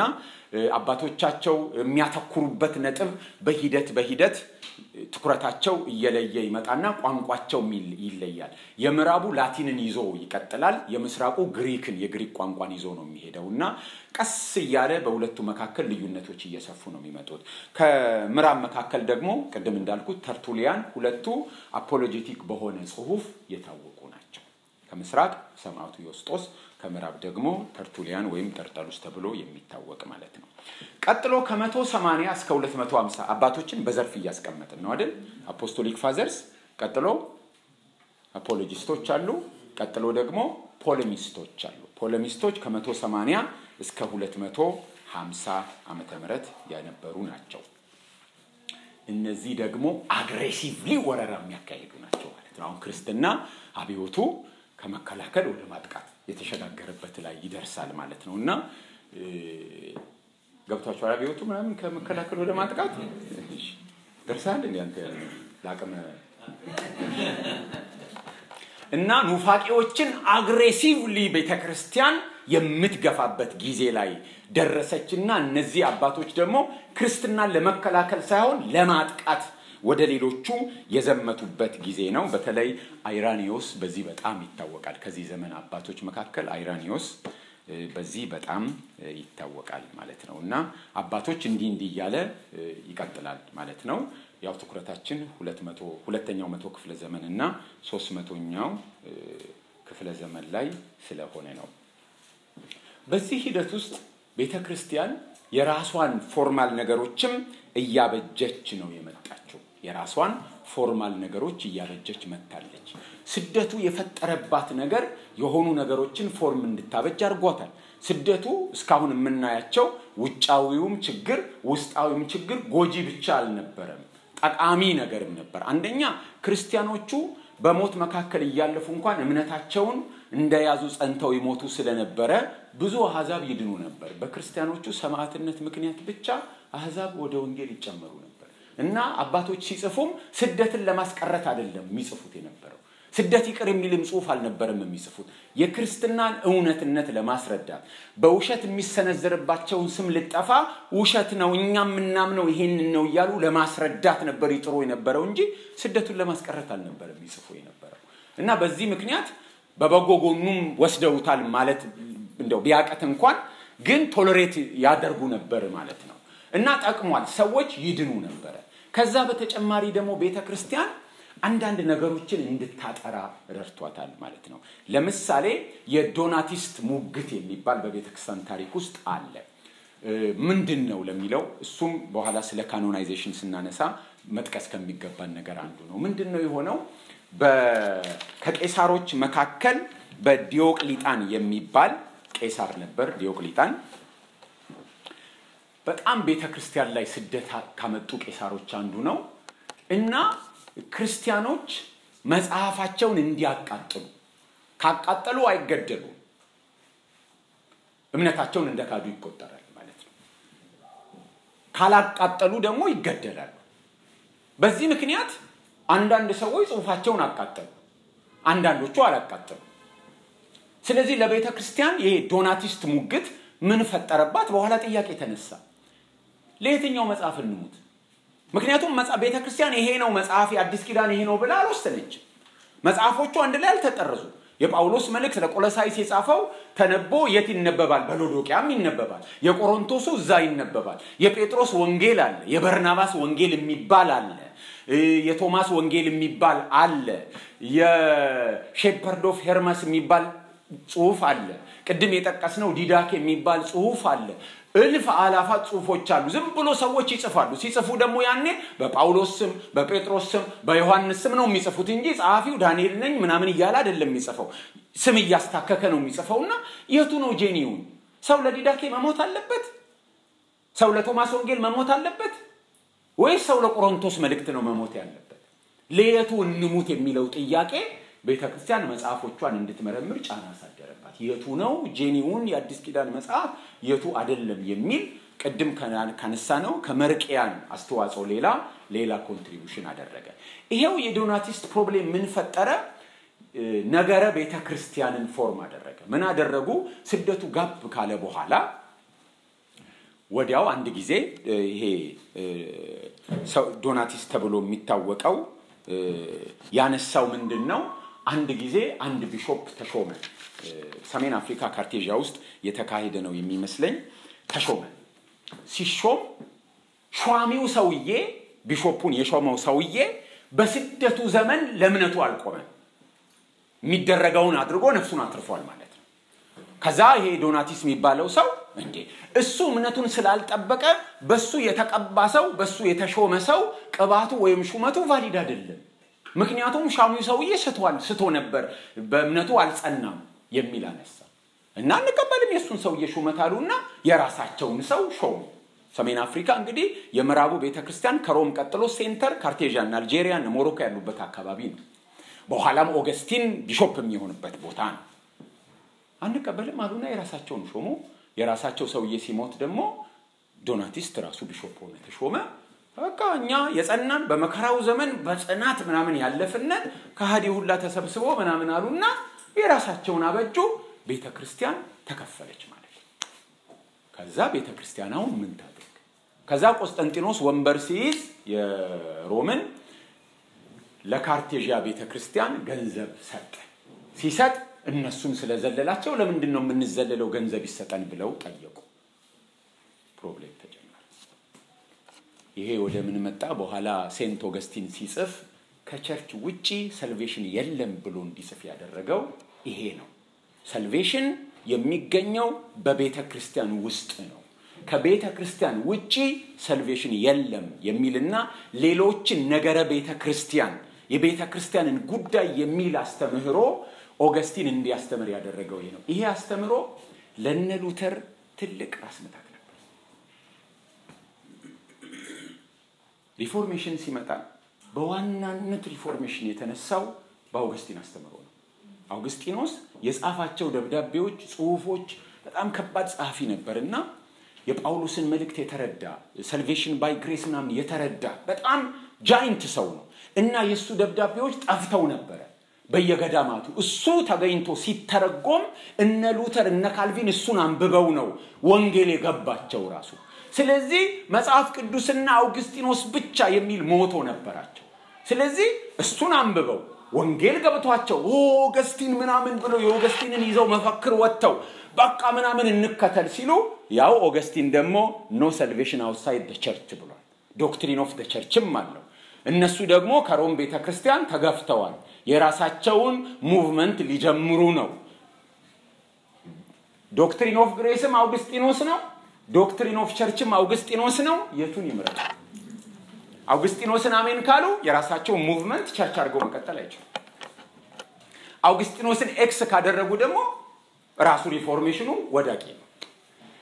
S1: አባቶቻቸው የሚያተኩሩበት ነጥብ በሂደት በሂደት ትኩረታቸው እየለየ ይመጣና ቋንቋቸው ይለያል። የምዕራቡ ላቲንን ይዞ ይቀጥላል። የምስራቁ ግሪክን የግሪክ ቋንቋን ይዞ ነው የሚሄደው እና ቀስ እያለ በሁለቱ መካከል ልዩነቶች እየሰፉ ነው የሚመጡት። ከምዕራብ መካከል ደግሞ ቅድም እንዳልኩት ተርቱሊያን ሁለቱ አፖሎጄቲክ በሆነ ጽሁፍ የታወቁ ናቸው። ከምስራቅ ሰማዕቱ ዮስጦስ፣ ከምዕራብ ደግሞ ተርቱሊያን ወይም ጠርጠሉስ ተብሎ የሚታወቅ ማለት ነው። ቀጥሎ ከመቶ ሰማንያ እስከ ሁለት መቶ ሀምሳ አባቶችን በዘርፍ እያስቀመጥን ነው አይደል? አፖስቶሊክ ፋዘርስ፣ ቀጥሎ አፖሎጂስቶች አሉ። ቀጥሎ ደግሞ ፖለሚስቶች አሉ። ፖለሚስቶች ከመቶ ሰማንያ እስከ ሁለት መቶ ሀምሳ ዓመተ ምህረት የነበሩ ናቸው። እነዚህ ደግሞ አግሬሲቭሊ ወረራ የሚያካሂዱ ናቸው ማለት ነው። አሁን ክርስትና አብዮቱ ከመከላከል ወደ ማጥቃት የተሸጋገረበት ላይ ይደርሳል ማለት ነው እና ገብቷቸዋል። አብዮቱ ምናምን ከመከላከል ወደ ማጥቃት ደርሳል። እንዲ አንተ ለአቅመ እና ኑፋቄዎችን አግሬሲቭሊ ቤተክርስቲያን የምትገፋበት ጊዜ ላይ ደረሰችና እነዚህ አባቶች ደግሞ ክርስትናን ለመከላከል ሳይሆን ለማጥቃት ወደ ሌሎቹ የዘመቱበት ጊዜ ነው። በተለይ አይራኒዮስ በዚህ በጣም ይታወቃል። ከዚህ ዘመን አባቶች መካከል አይራኒዮስ በዚህ በጣም ይታወቃል ማለት ነው እና አባቶች እንዲህ እንዲህ እያለ ይቀጥላል ማለት ነው። ያው ትኩረታችን ሁለተኛው መቶ ክፍለ ዘመን እና ሶስት መቶኛው ክፍለ ዘመን ላይ ስለሆነ ነው። በዚህ ሂደት ውስጥ ቤተ ክርስቲያን የራሷን ፎርማል ነገሮችም እያበጀች ነው የመጣችው። የራሷን ፎርማል ነገሮች እያበጀች መጥታለች። ስደቱ የፈጠረባት ነገር የሆኑ ነገሮችን ፎርም እንድታበጅ አድርጓታል። ስደቱ እስካሁን የምናያቸው ውጫዊውም ችግር ውስጣዊውም ችግር ጎጂ ብቻ አልነበረም፣ ጠቃሚ ነገርም ነበር። አንደኛ ክርስቲያኖቹ በሞት መካከል እያለፉ እንኳን እምነታቸውን እንደያዙ ጸንተው ይሞቱ ስለነበረ ብዙ አህዛብ ይድኑ ነበር። በክርስቲያኖቹ ሰማዕትነት ምክንያት ብቻ አህዛብ ወደ ወንጌል ይጨመሩ ነበር እና አባቶች ሲጽፉም ስደትን ለማስቀረት አይደለም የሚጽፉት የነበረው ስደት ይቅር የሚልም ጽሁፍ አልነበረም የሚጽፉት የክርስትናን እውነትነት ለማስረዳት በውሸት የሚሰነዘርባቸውን ስም ልጠፋ ውሸት ነው እኛ የምናምነው ይሄንን ነው እያሉ ለማስረዳት ነበር ይጥሩ የነበረው እንጂ ስደቱን ለማስቀረት አልነበረም የሚጽፉ የነበረው እና በዚህ ምክንያት በበጎ ጎኑም ወስደውታል ማለት እንደው ቢያቀት እንኳን ግን ቶሎሬት ያደርጉ ነበር ማለት ነው እና ጠቅሟል ሰዎች ይድኑ ነበረ ከዛ በተጨማሪ ደግሞ ቤተ ክርስቲያን አንዳንድ ነገሮችን እንድታጠራ ረድቷታል ማለት ነው ለምሳሌ የዶናቲስት ሙግት የሚባል በቤተ ክርስቲያን ታሪክ ውስጥ አለ ምንድን ነው ለሚለው እሱም በኋላ ስለ ካኖናይዜሽን ስናነሳ መጥቀስ ከሚገባን ነገር አንዱ ነው ምንድን ነው የሆነው ከቄሳሮች መካከል በዲዮቅሊጣን የሚባል ቄሳር ነበር ዲዮቅሊጣን በጣም ቤተ ክርስቲያን ላይ ስደት ካመጡ ቄሳሮች አንዱ ነው እና ክርስቲያኖች መጽሐፋቸውን እንዲያቃጥሉ ካቃጠሉ አይገደሉም። እምነታቸውን እንደ ካዱ ይቆጠራል ማለት ነው። ካላቃጠሉ ደግሞ ይገደላሉ። በዚህ ምክንያት አንዳንድ ሰዎች ጽሑፋቸውን አቃጠሉ፣ አንዳንዶቹ አላቃጠሉ። ስለዚህ ለቤተ ክርስቲያን ይሄ ዶናቲስት ሙግት ምን ፈጠረባት? በኋላ ጥያቄ ተነሳ። ለየትኛው መጽሐፍ እንሙት? ምክንያቱም ቤተ ክርስቲያን ይሄ ነው መጽሐፍ የአዲስ ኪዳን ይሄ ነው ብላ አልወሰነችም። መጽሐፎቹ አንድ ላይ አልተጠረዙ። የጳውሎስ መልእክት ለቆሎሳይስ የጻፈው ተነቦ የት ይነበባል? በሎዶቅያም ይነበባል። የቆሮንቶሱ እዛ ይነበባል። የጴጥሮስ ወንጌል አለ። የበርናባስ ወንጌል የሚባል አለ። የቶማስ ወንጌል የሚባል አለ። የሼፐርድ ኦፍ ሄርመስ የሚባል ጽሁፍ አለ። ቅድም የጠቀስነው ዲዳክ የሚባል ጽሁፍ አለ። እልፍ አላፋት ጽሁፎች አሉ። ዝም ብሎ ሰዎች ይጽፋሉ። ሲጽፉ ደግሞ ያኔ በጳውሎስ ስም፣ በጴጥሮስ ስም፣ በዮሐንስ ስም ነው የሚጽፉት እንጂ ጸሐፊው ዳንኤል ነኝ ምናምን እያለ አይደለም የሚጽፈው። ስም እያስታከከ ነው የሚጽፈው እና የቱ ነው ጄኒውን? ሰው ለዲዳኬ መሞት አለበት? ሰው ለቶማስ ወንጌል መሞት አለበት? ወይስ ሰው ለቆሮንቶስ መልእክት ነው መሞት ያለበት? ለየቱ እንሙት የሚለው ጥያቄ ቤተ ክርስቲያን መጽሐፎቿን እንድትመረምር ጫና አሳደረባት። የቱ ነው ጄኒውን የአዲስ ኪዳን መጽሐፍ የቱ አይደለም የሚል ቅድም ካነሳ ነው ከመርቅያን አስተዋጽኦ ሌላ ሌላ ኮንትሪቢሽን አደረገ። ይሄው የዶናቲስት ፕሮብሌም ምን ፈጠረ? ነገረ ቤተ ክርስቲያንን ፎርም አደረገ። ምን አደረጉ? ስደቱ ጋብ ካለ በኋላ ወዲያው አንድ ጊዜ ይሄ ዶናቲስት ተብሎ የሚታወቀው ያነሳው ምንድን ነው? አንድ ጊዜ አንድ ቢሾፕ ተሾመ። ሰሜን አፍሪካ ካርቴዣ ውስጥ የተካሄደ ነው የሚመስለኝ። ተሾመ። ሲሾም ሿሚው ሰውዬ ቢሾፑን የሾመው ሰውዬ በስደቱ ዘመን ለእምነቱ አልቆመም። የሚደረገውን አድርጎ ነፍሱን አትርፏል ማለት ነው። ከዛ ይሄ ዶናቲስ የሚባለው ሰው እንዴ እሱ እምነቱን ስላልጠበቀ በሱ የተቀባ ሰው በሱ የተሾመ ሰው ቅባቱ ወይም ሹመቱ ቫሊድ አይደለም። ምክንያቱም ሻሚው ሰውዬ ስቷል ስቶ ነበር፣ በእምነቱ አልጸናም የሚል አነሳ እና እንቀበልም የእሱን ሰውዬ ሹመት አሉና የራሳቸውን ሰው ሾሙ። ሰሜን አፍሪካ እንግዲህ የምዕራቡ ቤተክርስቲያን ከሮም ቀጥሎ ሴንተር ካርቴዣ እና አልጄሪያ እና ሞሮኮ ያሉበት አካባቢ ነው። በኋላም ኦገስቲን ቢሾፕ የሚሆንበት ቦታ ነው። አንቀበልም አሉና የራሳቸውን ሾሙ። የራሳቸው ሰውዬ ሲሞት ደግሞ ዶናቲስት ራሱ ቢሾፕ ሆነ ተሾመ። በቃ እኛ የጸናን በመከራው ዘመን በጽናት ምናምን ያለፍነን ከሃዲ ሁላ ተሰብስቦ ምናምን አሉና የራሳቸውን አበጁ። ቤተ ክርስቲያን ተከፈለች ማለት ነው። ከዛ ቤተ ክርስቲያን አሁን ምን ታድርግ? ከዛ ቆስጠንጢኖስ ወንበር ሲይዝ የሮምን ለካርቴዣ ቤተ ክርስቲያን ገንዘብ ሰጠ። ሲሰጥ እነሱን ስለዘለላቸው ለምንድን ነው የምንዘለለው ገንዘብ ይሰጠን ብለው ጠየቁ። ፕሮብሌም ተጀመረ። ይሄ ወደ ምን መጣ? በኋላ ሴንት ኦገስቲን ሲጽፍ ከቸርች ውጪ ሰልቬሽን የለም ብሎ እንዲጽፍ ያደረገው ይሄ ነው። ሰልቬሽን የሚገኘው በቤተ ክርስቲያን ውስጥ ነው። ከቤተ ክርስቲያን ውጪ ሰልቬሽን የለም የሚልና ሌሎችን ነገረ ቤተ ክርስቲያን የቤተ ክርስቲያንን ጉዳይ የሚል አስተምህሮ ኦገስቲን እንዲያስተምር ያደረገው ይሄ ነው። ይሄ አስተምህሮ ለነ ሉተር ትልቅ ራስ ምታት ነበር። ሪፎርሜሽን ሲመጣ በዋናነት ሪፎርሜሽን የተነሳው በአውገስቲን አስተምህሮ ነው። አውግስጢኖስ የጻፋቸው ደብዳቤዎች፣ ጽሁፎች በጣም ከባድ ጸሐፊ ነበር እና የጳውሎስን መልእክት የተረዳ ሰልቬሽን ባይ ግሬስ ምናምን የተረዳ በጣም ጃይንት ሰው ነው እና የእሱ ደብዳቤዎች ጠፍተው ነበረ በየገዳማቱ እሱ ተገኝቶ ሲተረጎም እነ ሉተር እነ ካልቪን እሱን አንብበው ነው ወንጌል የገባቸው ራሱ። ስለዚህ መጽሐፍ ቅዱስና አውግስጢኖስ ብቻ የሚል ሞቶ ነበራቸው። ስለዚህ እሱን አንብበው ወንጌል ገብቷቸው ኦገስቲን ምናምን ብለው የኦገስቲንን ይዘው መፈክር ወጥተው በቃ ምናምን እንከተል ሲሉ ያው ኦገስቲን ደግሞ ኖ ሰልቬሽን አውትሳይድ ደ ቸርች ብሏል። ዶክትሪን ኦፍ ደ ቸርችም አለው። እነሱ ደግሞ ከሮም ቤተ ክርስቲያን ተገፍተዋል። የራሳቸውን ሙቭመንት ሊጀምሩ ነው። ዶክትሪን ኦፍ ግሬስም አውግስጢኖስ ነው። ዶክትሪን ኦፍ ቸርችም አውግስጢኖስ ነው። የቱን ይምረጡ? አውግስጢኖስን አሜን ካሉ የራሳቸውን ሙቭመንት ቸርች አድርገው መቀጠል አይችሉም። አውግስጢኖስን ኤክስ ካደረጉ ደግሞ ራሱ ሪፎርሜሽኑ ወዳቂ ነው።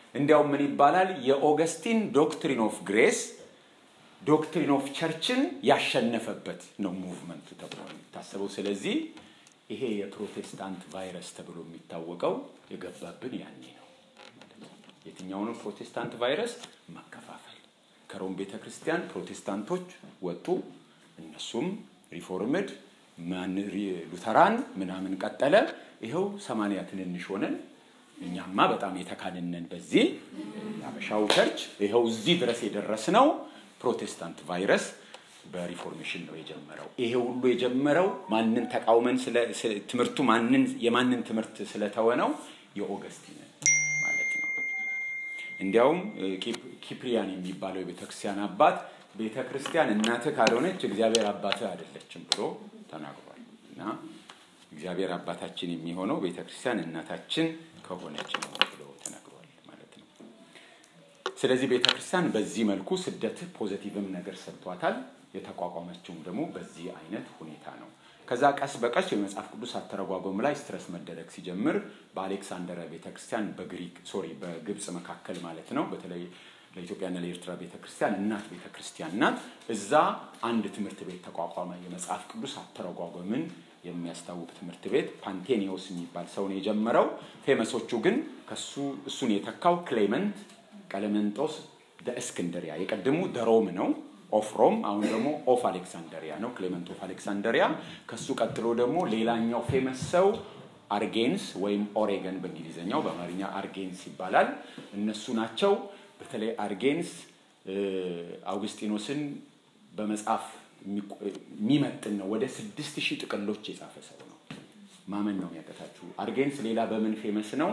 S1: እንዲያውም ምን ይባላል? የኦገስቲን ዶክትሪን ኦፍ ግሬስ ዶክትሪን ኦፍ ቸርችን ያሸነፈበት ነው ሙቭመንቱ ተብሎ የሚታሰበው። ስለዚህ ይሄ የፕሮቴስታንት ቫይረስ ተብሎ የሚታወቀው የገባብን ያኔ ነው። የትኛውንም ፕሮቴስታንት ቫይረስ መከፋፈል። ከሮም ቤተ ክርስቲያን ፕሮቴስታንቶች ወጡ። እነሱም ሪፎርምድ ሉተራን ምናምን ቀጠለ። ይኸው ሰማንያ ትንንሽ ሆነን እኛማ በጣም የተካንነን በዚህ የአበሻው ቸርች ይኸው እዚህ ድረስ የደረስነው ፕሮቴስታንት ቫይረስ በሪፎርሜሽን ነው የጀመረው። ይሄ ሁሉ የጀመረው ማንን ተቃውመን ትምህርቱ ማንን የማንን ትምህርት ስለተወ ነው? የኦገስቲንን ማለት ነው። እንዲያውም ኪፕሪያን የሚባለው የቤተክርስቲያን አባት ቤተ ክርስቲያን እናትህ ካልሆነች እግዚአብሔር አባትህ አይደለችም ብሎ ተናግሯል። እና እግዚአብሔር አባታችን የሚሆነው ቤተ ክርስቲያን እናታችን ከሆነች ነው ብሎ ተናግሯል ማለት ነው። ስለዚህ ቤተ ክርስቲያን በዚህ መልኩ ስደት ፖዘቲቭም ነገር ሰጥቷታል። የተቋቋመችውም ደግሞ በዚህ አይነት ሁኔታ ነው። ከዛ ቀስ በቀስ የመጽሐፍ ቅዱስ አተረጓጎም ላይ ስትረስ መደረግ ሲጀምር በአሌክሳንደሪያ ቤተክርስቲያን በግሪክ ሶሪ በግብፅ መካከል ማለት ነው በተለይ ለኢትዮጵያና ለኤርትራ ቤተክርስቲያን እናት ቤተክርስቲያን ናት። እዛ አንድ ትምህርት ቤት ተቋቋመ። የመጽሐፍ ቅዱስ አተረጓጎምን የሚያስታውቅ ትምህርት ቤት ፓንቴኒዮስ የሚባል ሰው ነው የጀመረው። ፌመሶቹ ግን ከሱ እሱን የተካው ክሌመንት ቀለመንጦስ እስክንድሪያ የቀድሙ ደሮም ነው ኦፍ ሮም አሁን ደግሞ ኦፍ አሌክሳንደሪያ ነው ክሌመንት ኦፍ አሌክሳንደሪያ። ከሱ ቀጥሎ ደግሞ ሌላኛው ፌመስ ሰው አርጌንስ ወይም ኦሬገን በእንግሊዝኛው በአማርኛ አርጌንስ ይባላል። እነሱ ናቸው። በተለይ አርጌንስ አውግስጢኖስን በመጽሐፍ የሚመጥን ነው። ወደ ስድስት ሺህ ጥቅሎች የጻፈ ሰው ነው። ማመን ነው የሚያቀታችሁ። አርጌንስ ሌላ በምን ፌመስ ነው?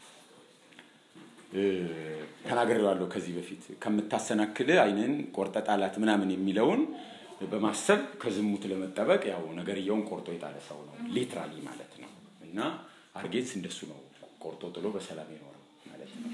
S1: ተናግሬዋለሁ ከዚህ በፊት ከምታሰናክል አይንን ቆርጠ ጣላት ምናምን የሚለውን በማሰብ ከዝሙት ለመጠበቅ ያው ነገርየውን ቆርጦ የጣለ ሰው ነው ሊትራሊ ማለት ነው። እና አርጌንስ እንደሱ ነው ቆርጦ ጥሎ በሰላም የኖረው ማለት ነው።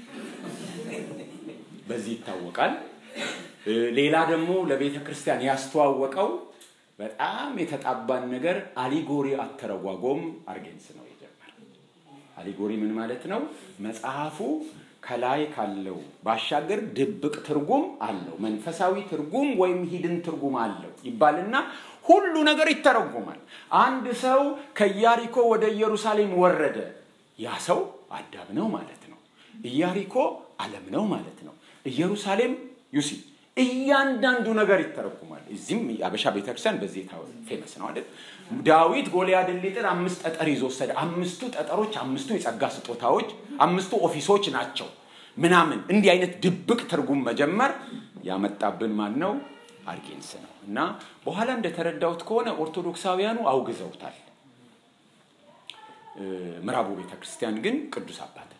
S1: በዚህ ይታወቃል። ሌላ ደግሞ ለቤተ ክርስቲያን ያስተዋወቀው በጣም የተጣባን ነገር አሊጎሪ አተረጓጎም አርጌንስ ነው የጀመረው። አሊጎሪ ምን ማለት ነው? መጽሐፉ ከላይ ካለው ባሻገር ድብቅ ትርጉም አለው፣ መንፈሳዊ ትርጉም ወይም ሂድን ትርጉም አለው ይባልና ሁሉ ነገር ይተረጉማል። አንድ ሰው ከኢያሪኮ ወደ ኢየሩሳሌም ወረደ። ያ ሰው አዳም ነው ማለት ነው። ኢያሪኮ ዓለም ነው ማለት ነው። ኢየሩሳሌም ዩሲ እያንዳንዱ ነገር ይተረጉማል። እዚህም የአበሻ ቤተክርስቲያን በዚህ ፌመስ ነው አይደል? ዳዊት ጎልያድን ሊጥል አምስት ጠጠር ይዞ ወሰደ። አምስቱ ጠጠሮች አምስቱ የጸጋ ስጦታዎች፣ አምስቱ ኦፊሶች ናቸው ምናምን። እንዲህ አይነት ድብቅ ትርጉም መጀመር ያመጣብን ማን ነው? አርጌንስ ነው። እና በኋላ እንደተረዳሁት ከሆነ ኦርቶዶክሳውያኑ አውግዘውታል። ምዕራቡ ቤተክርስቲያን ግን ቅዱስ አባት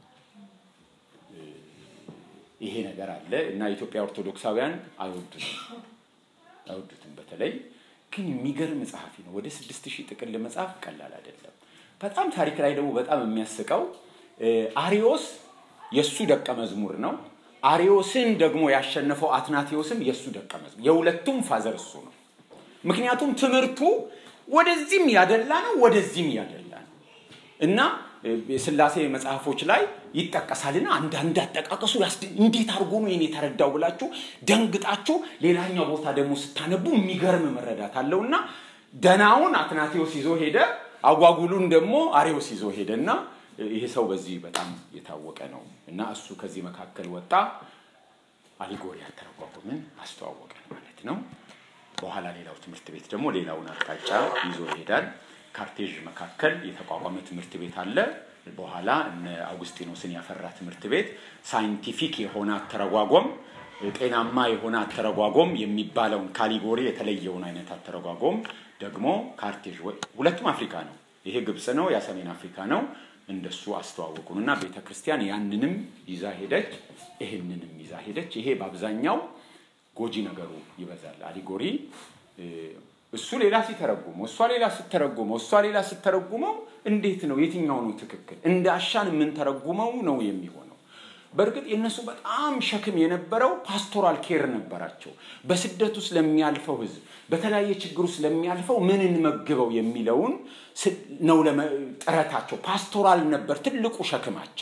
S1: ይሄ ነገር አለ እና የኢትዮጵያ ኦርቶዶክሳውያን አይወዱትም አይወዱትም። በተለይ ግን የሚገርም ጸሐፊ ነው። ወደ ስድስት ሺህ ጥቅል መጽሐፍ ቀላል አይደለም። በጣም ታሪክ ላይ ደግሞ በጣም የሚያስቀው አሪዮስ የእሱ ደቀ መዝሙር ነው። አሪዮስን ደግሞ ያሸነፈው አትናቴዎስም የእሱ ደቀ መዝሙር፣ የሁለቱም ፋዘር እሱ ነው። ምክንያቱም ትምህርቱ ወደዚህም ያደላ ነው፣ ወደዚህም ያደላ ነው እና የስላሴ መጽሐፎች ላይ ይጠቀሳልና አንዳንድ አጠቃቀሱ እንዴት አድርጎ ነው የኔ የተረዳው ብላችሁ ደንግጣችሁ ሌላኛው ቦታ ደግሞ ስታነቡ የሚገርም መረዳት አለውና ደናውን አትናቴዎስ ይዞ ሄደ፣ አጓጉሉን ደግሞ አሬዎስ ይዞ ሄደ እና ይሄ ሰው በዚህ በጣም የታወቀ ነው እና እሱ ከዚህ መካከል ወጣ። አሊጎሪ አተረጓጎምን አስተዋወቀን ማለት ነው። በኋላ ሌላው ትምህርት ቤት ደግሞ ሌላውን አቅጣጫ ይዞ ይሄዳል። ካርቴዥ መካከል የተቋቋመ ትምህርት ቤት አለ። በኋላ እነ አውግስጢኖስን ያፈራ ትምህርት ቤት ሳይንቲፊክ የሆነ አተረጓጎም፣ ጤናማ የሆነ አተረጓጎም የሚባለውን ካሊጎሪ የተለየውን አይነት አተረጓጎም ደግሞ ካርቴዥ ሁለቱም አፍሪካ ነው። ይሄ ግብፅ ነው፣ ያ ሰሜን አፍሪካ ነው። እንደሱ አስተዋወቁን እና ቤተ ክርስቲያን ያንንም ይዛ ሄደች፣ ይህንንም ይዛ ሄደች። ይሄ በአብዛኛው ጎጂ ነገሩ ይበዛል። አሊጎሪ እሱ ሌላ ሲተረጉመው እሷ ሌላ ስተረጉመው እሷ ሌላ ስተረጉመው እንዴት ነው የትኛው ነው ትክክል? እንደ አሻን የምንተረጉመው ነው የሚሆነው። በእርግጥ የእነሱ በጣም ሸክም የነበረው ፓስቶራል ኬር ነበራቸው። በስደት ውስጥ ለሚያልፈው ሕዝብ በተለያየ ችግር ውስጥ ለሚያልፈው ምን እንመግበው የሚለውን ነው ጥረታቸው። ፓስቶራል ነበር ትልቁ ሸክማቸው።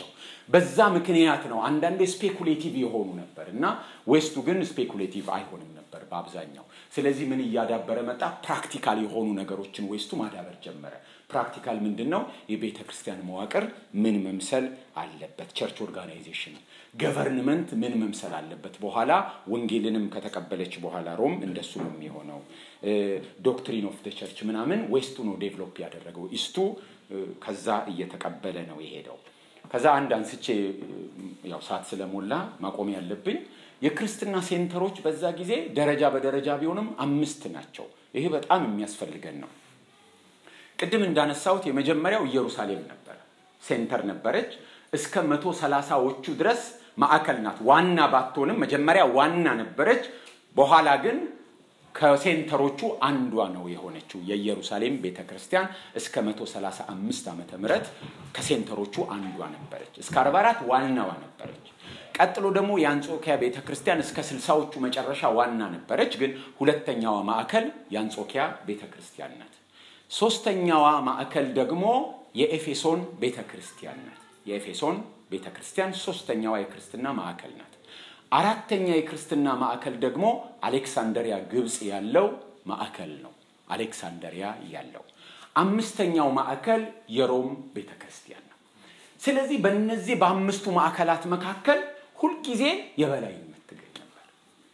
S1: በዛ ምክንያት ነው አንዳንዴ ስፔኩሌቲቭ የሆኑ ነበር እና ዌስቱ ግን ስፔኩሌቲቭ አይሆንም ነበር በአብዛኛው። ስለዚህ ምን እያዳበረ መጣ? ፕራክቲካል የሆኑ ነገሮችን ዌስቱ ማዳበር ጀመረ። ፕራክቲካል ምንድን ነው? የቤተ ክርስቲያን መዋቅር ምን መምሰል አለበት? ቸርች ኦርጋናይዜሽን፣ ገቨርንመንት ምን መምሰል አለበት? በኋላ ወንጌልንም ከተቀበለች በኋላ ሮም እንደሱ ነው የሚሆነው። ዶክትሪን ኦፍ ቸርች ምናምን ዌስቱ ነው ዴቨሎፕ ያደረገው። ኢስቱ ከዛ እየተቀበለ ነው የሄደው። ከዛ አንድ አንስቼ ያው ሰዓት ስለሞላ ማቆም ያለብኝ የክርስትና ሴንተሮች በዛ ጊዜ ደረጃ በደረጃ ቢሆንም አምስት ናቸው። ይሄ በጣም የሚያስፈልገን ነው። ቅድም እንዳነሳሁት የመጀመሪያው ኢየሩሳሌም ነበረ፣ ሴንተር ነበረች። እስከ መቶ ሰላሳዎቹ ድረስ ማዕከል ናት። ዋና ባትሆንም መጀመሪያ ዋና ነበረች። በኋላ ግን ከሴንተሮቹ አንዷ ነው የሆነችው የኢየሩሳሌም ቤተ ክርስቲያን እስከ 135 ዓመተ ምህረት ከሴንተሮቹ አንዷ ነበረች። እስከ 44 ዋናዋ ነበረች። ቀጥሎ ደግሞ የአንጾኪያ ቤተ ክርስቲያን እስከ ስልሳዎቹ መጨረሻ ዋና ነበረች። ግን ሁለተኛዋ ማዕከል የአንጾኪያ ቤተ ክርስቲያን ናት። ሶስተኛዋ ማዕከል ደግሞ የኤፌሶን ቤተ ክርስቲያን ናት። የኤፌሶን ቤተ ክርስቲያን ሶስተኛዋ የክርስትና ማዕከል ናት። አራተኛ የክርስትና ማዕከል ደግሞ አሌክሳንደሪያ ግብፅ ያለው ማዕከል ነው። አሌክሳንደሪያ ያለው አምስተኛው ማዕከል የሮም ቤተ ክርስቲያን ነው። ስለዚህ በእነዚህ በአምስቱ ማዕከላት መካከል ሁልጊዜ የበላይነት ትገኝ ነበር።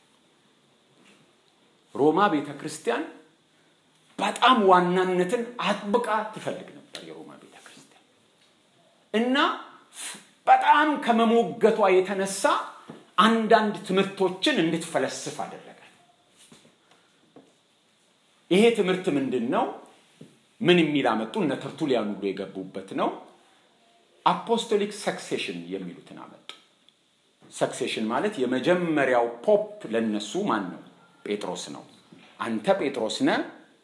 S1: ሮማ ቤተ ክርስቲያን በጣም ዋናነትን አጥብቃ ትፈልግ ነበር። የሮማ ቤተ ክርስቲያን እና በጣም ከመሞገቷ የተነሳ አንዳንድ ትምህርቶችን እንድትፈለስፍ አደረጋል። ይሄ ትምህርት ምንድን ነው? ምን የሚል አመጡ? እነ ተርቱሊያን ሁሉ የገቡበት ነው። አፖስቶሊክ ሰክሴሽን የሚሉትን አመጡ። ሰክሴሽን ማለት የመጀመሪያው ፖፕ ለነሱ ማን ነው? ጴጥሮስ ነው። አንተ ጴጥሮስ ነህ፣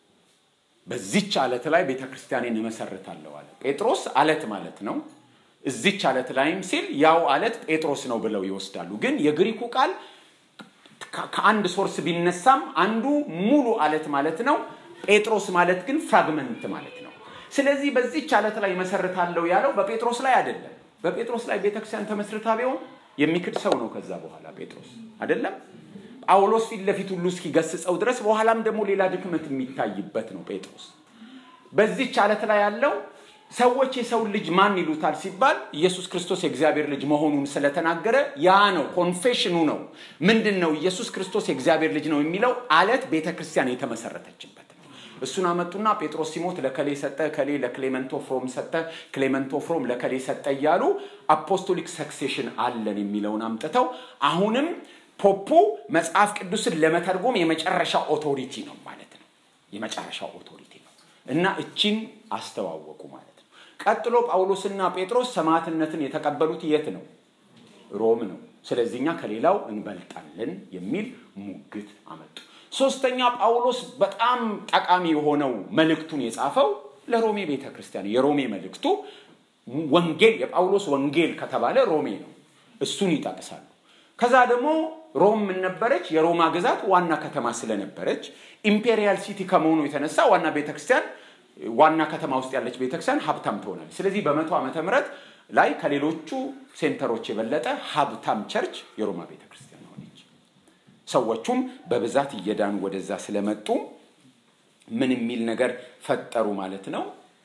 S1: በዚች አለት ላይ ቤተ ክርስቲያኔን እመሰርታለሁ አለ። ጴጥሮስ አለት ማለት ነው። እዚች አለት ላይም ሲል ያው አለት ጴጥሮስ ነው ብለው ይወስዳሉ። ግን የግሪኩ ቃል ከአንድ ሶርስ ቢነሳም አንዱ ሙሉ አለት ማለት ነው። ጴጥሮስ ማለት ግን ፍራግመንት ማለት ነው። ስለዚህ በዚች አለት ላይ መሰርታለሁ ያለው በጴጥሮስ ላይ አይደለም። በጴጥሮስ ላይ ቤተክርስቲያን ተመስርታ ቢሆን የሚክድ ሰው ነው። ከዛ በኋላ ጴጥሮስ አይደለም ጳውሎስ ፊት ለፊት ሁሉ እስኪገስጸው ድረስ በኋላም ደግሞ ሌላ ድክመት የሚታይበት ነው ጴጥሮስ። በዚች አለት ላይ ያለው ሰዎች የሰውን ልጅ ማን ይሉታል ሲባል ኢየሱስ ክርስቶስ የእግዚአብሔር ልጅ መሆኑን ስለተናገረ ያ ነው ኮንፌሽኑ ነው። ምንድን ነው ኢየሱስ ክርስቶስ የእግዚአብሔር ልጅ ነው የሚለው አለት ቤተ ክርስቲያን የተመሰረተችበት ነው። እሱን አመጡና ጴጥሮስ ሲሞት ለከሌ ሰጠ፣ ከሌ ለክሌመንቶ ፍሮም ሰጠ፣ ክሌመንቶ ፍሮም ለከሌ ሰጠ እያሉ አፖስቶሊክ ሰክሴሽን አለን የሚለውን አምጥተው አሁንም ፖፑ መጽሐፍ ቅዱስን ለመተርጎም የመጨረሻ ኦቶሪቲ ነው ማለት ነው። የመጨረሻ ኦቶሪቲ ነው እና እቺን አስተዋወቁ ማለት ነው። ቀጥሎ ጳውሎስና ጴጥሮስ ሰማዕትነትን የተቀበሉት የት ነው? ሮም ነው። ስለዚህ እኛ ከሌላው እንበልጣለን የሚል ሙግት አመጡ። ሶስተኛ ጳውሎስ በጣም ጠቃሚ የሆነው መልእክቱን የጻፈው ለሮሜ ቤተ ክርስቲያን የሮሜ መልእክቱ ወንጌል የጳውሎስ ወንጌል ከተባለ ሮሜ ነው። እሱን ይጠቅሳሉ። ከዛ ደግሞ ሮም ምን ነበረች? የሮማ ግዛት ዋና ከተማ ስለነበረች ኢምፔሪያል ሲቲ ከመሆኑ የተነሳ ዋና ቤተክርስቲያን ዋና ከተማ ውስጥ ያለች ቤተክርስቲያን ሀብታም ትሆናለች። ስለዚህ በመቶ ዓመተ ምህረት ላይ ከሌሎቹ ሴንተሮች የበለጠ ሀብታም ቸርች የሮማ ቤተክርስቲያን ሆነች። ሰዎቹም በብዛት እየዳኑ ወደዛ ስለመጡ ምን የሚል ነገር ፈጠሩ ማለት ነው?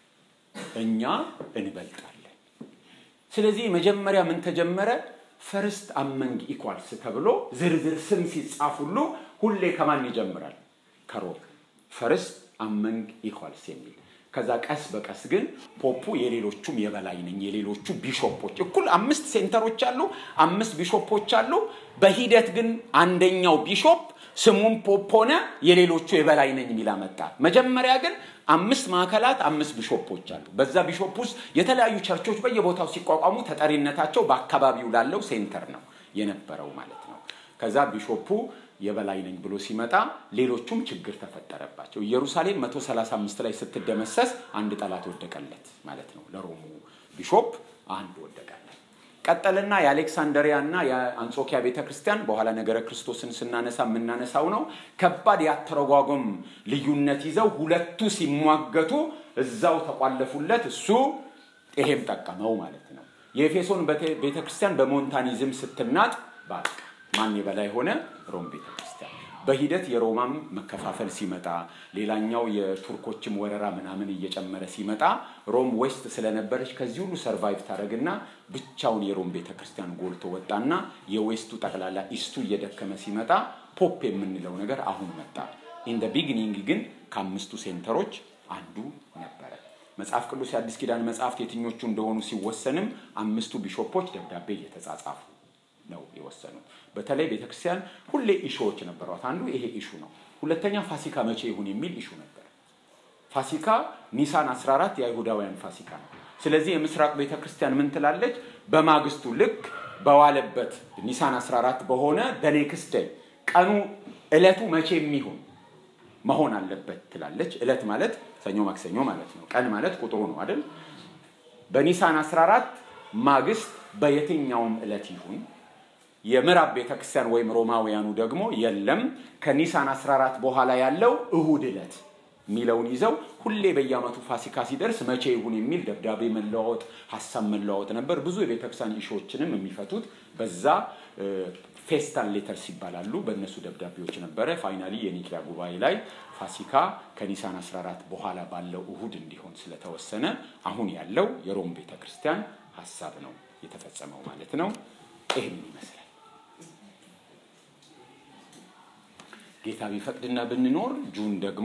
S1: እኛ እንበልጣለን። ስለዚህ መጀመሪያ ምን ተጀመረ? ፈርስት አመንግ ኢኳልስ ተብሎ ዝርዝር ስም ሲጻፍ ሁሉ ሁሌ ከማን ይጀምራል? ከሮም ፈርስት አመንግ ኢኳልስ የሚል ከዛ ቀስ በቀስ ግን ፖፑ የሌሎቹም የበላይ ነኝ የሌሎቹ ቢሾፖች እኩል አምስት ሴንተሮች አሉ፣ አምስት ቢሾፖች አሉ። በሂደት ግን አንደኛው ቢሾፕ ስሙም ፖፕ ሆነ፣ የሌሎቹ የበላይ ነኝ የሚል አመጣ። መጀመሪያ ግን አምስት ማዕከላት፣ አምስት ቢሾፖች አሉ። በዛ ቢሾፕ ውስጥ የተለያዩ ቸርቾች በየቦታው ሲቋቋሙ ተጠሪነታቸው በአካባቢው ላለው ሴንተር ነው የነበረው ማለት ነው። ከዛ ቢሾፑ የበላይ ነኝ ብሎ ሲመጣ ሌሎቹም ችግር ተፈጠረባቸው። ኢየሩሳሌም 135 ላይ ስትደመሰስ አንድ ጠላት ወደቀለት ማለት ነው። ለሮሙ ቢሾፕ አንድ ወደቀለት። ቀጠልና የአሌክሳንደሪያ እና የአንጾኪያ ቤተ ክርስቲያን በኋላ ነገረ ክርስቶስን ስናነሳ የምናነሳው ነው። ከባድ ያተረጓጎም ልዩነት ይዘው ሁለቱ ሲሟገቱ እዛው ተቋለፉለት። እሱ ይሄም ጠቀመው ማለት ነው። የኤፌሶን ቤተ ክርስቲያን በሞንታኒዝም ስትናጥ በቃ ማን የበላይ ሆነ? ሮም ቤተ ክርስቲያን። በሂደት የሮማም መከፋፈል ሲመጣ ሌላኛው የቱርኮችም ወረራ ምናምን እየጨመረ ሲመጣ ሮም ዌስት ስለነበረች ከዚህ ሁሉ ሰርቫይቭ ታደረግና ብቻውን የሮም ቤተ ክርስቲያን ጎልቶ ወጣና የዌስቱ ጠቅላላ ኢስቱ እየደከመ ሲመጣ ፖፕ የምንለው ነገር አሁን መጣ። ኢን ደ ቢግኒንግ ግን ከአምስቱ ሴንተሮች አንዱ ነበረ። መጽሐፍ ቅዱስ የአዲስ ኪዳን መጽሐፍት የትኞቹ እንደሆኑ ሲወሰንም አምስቱ ቢሾፖች ደብዳቤ እየተጻጻፉ ነው የወሰኑት። በተለይ ቤተክርስቲያን ሁሌ ኢሹዎች ነበሯት። አንዱ ይሄ ኢሹ ነው። ሁለተኛ ፋሲካ መቼ ይሁን የሚል ኢሹ ነበር። ፋሲካ ኒሳን 14 የአይሁዳውያን ፋሲካ ነው። ስለዚህ የምስራቅ ቤተክርስቲያን ምን ትላለች? በማግስቱ ልክ በዋለበት ኒሳን 14 በሆነ በኔክስት ደይ ቀኑ እለቱ መቼ የሚሆን መሆን አለበት ትላለች። እለት ማለት ሰኞ፣ ማክሰኞ ማለት ነው። ቀን ማለት ቁጥሩ ነው አይደል? በኒሳን 14 ማግስት በየትኛውም እለት ይሁን የምዕራብ ቤተክርስቲያን ወይም ሮማውያኑ ደግሞ የለም ከኒሳን 14 በኋላ ያለው እሁድ ዕለት የሚለውን ይዘው ሁሌ በየዓመቱ ፋሲካ ሲደርስ መቼ ይሁን የሚል ደብዳቤ መለዋወጥ፣ ሀሳብ መለዋወጥ ነበር። ብዙ የቤተክርስቲያን ኢሾዎችንም የሚፈቱት በዛ ፌስታል ሌተርስ ይባላሉ። በእነሱ ደብዳቤዎች ነበረ። ፋይናሊ የኒኪያ ጉባኤ ላይ ፋሲካ ከኒሳን 14 በኋላ ባለው እሁድ እንዲሆን ስለተወሰነ አሁን ያለው የሮም ቤተክርስቲያን ሀሳብ ነው የተፈጸመው ማለት ነው። ይህን ይመስላል። ጌታ ቢፈቅድና ብንኖር ጁን ደግሞ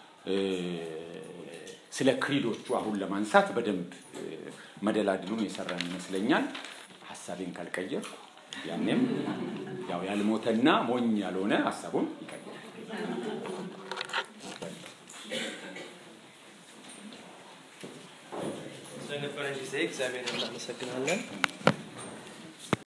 S1: ስለ ክሪዶቹ አሁን ለማንሳት በደንብ መደላድሉን የሰራን ይመስለኛል። ሀሳቤን ካልቀየር ያኔም ያው ያልሞተና ሞኝ ያልሆነ ሀሳቡን ይቀይራል።
S2: ስለነበረን ጊዜ እግዚአብሔር እናመሰግናለን።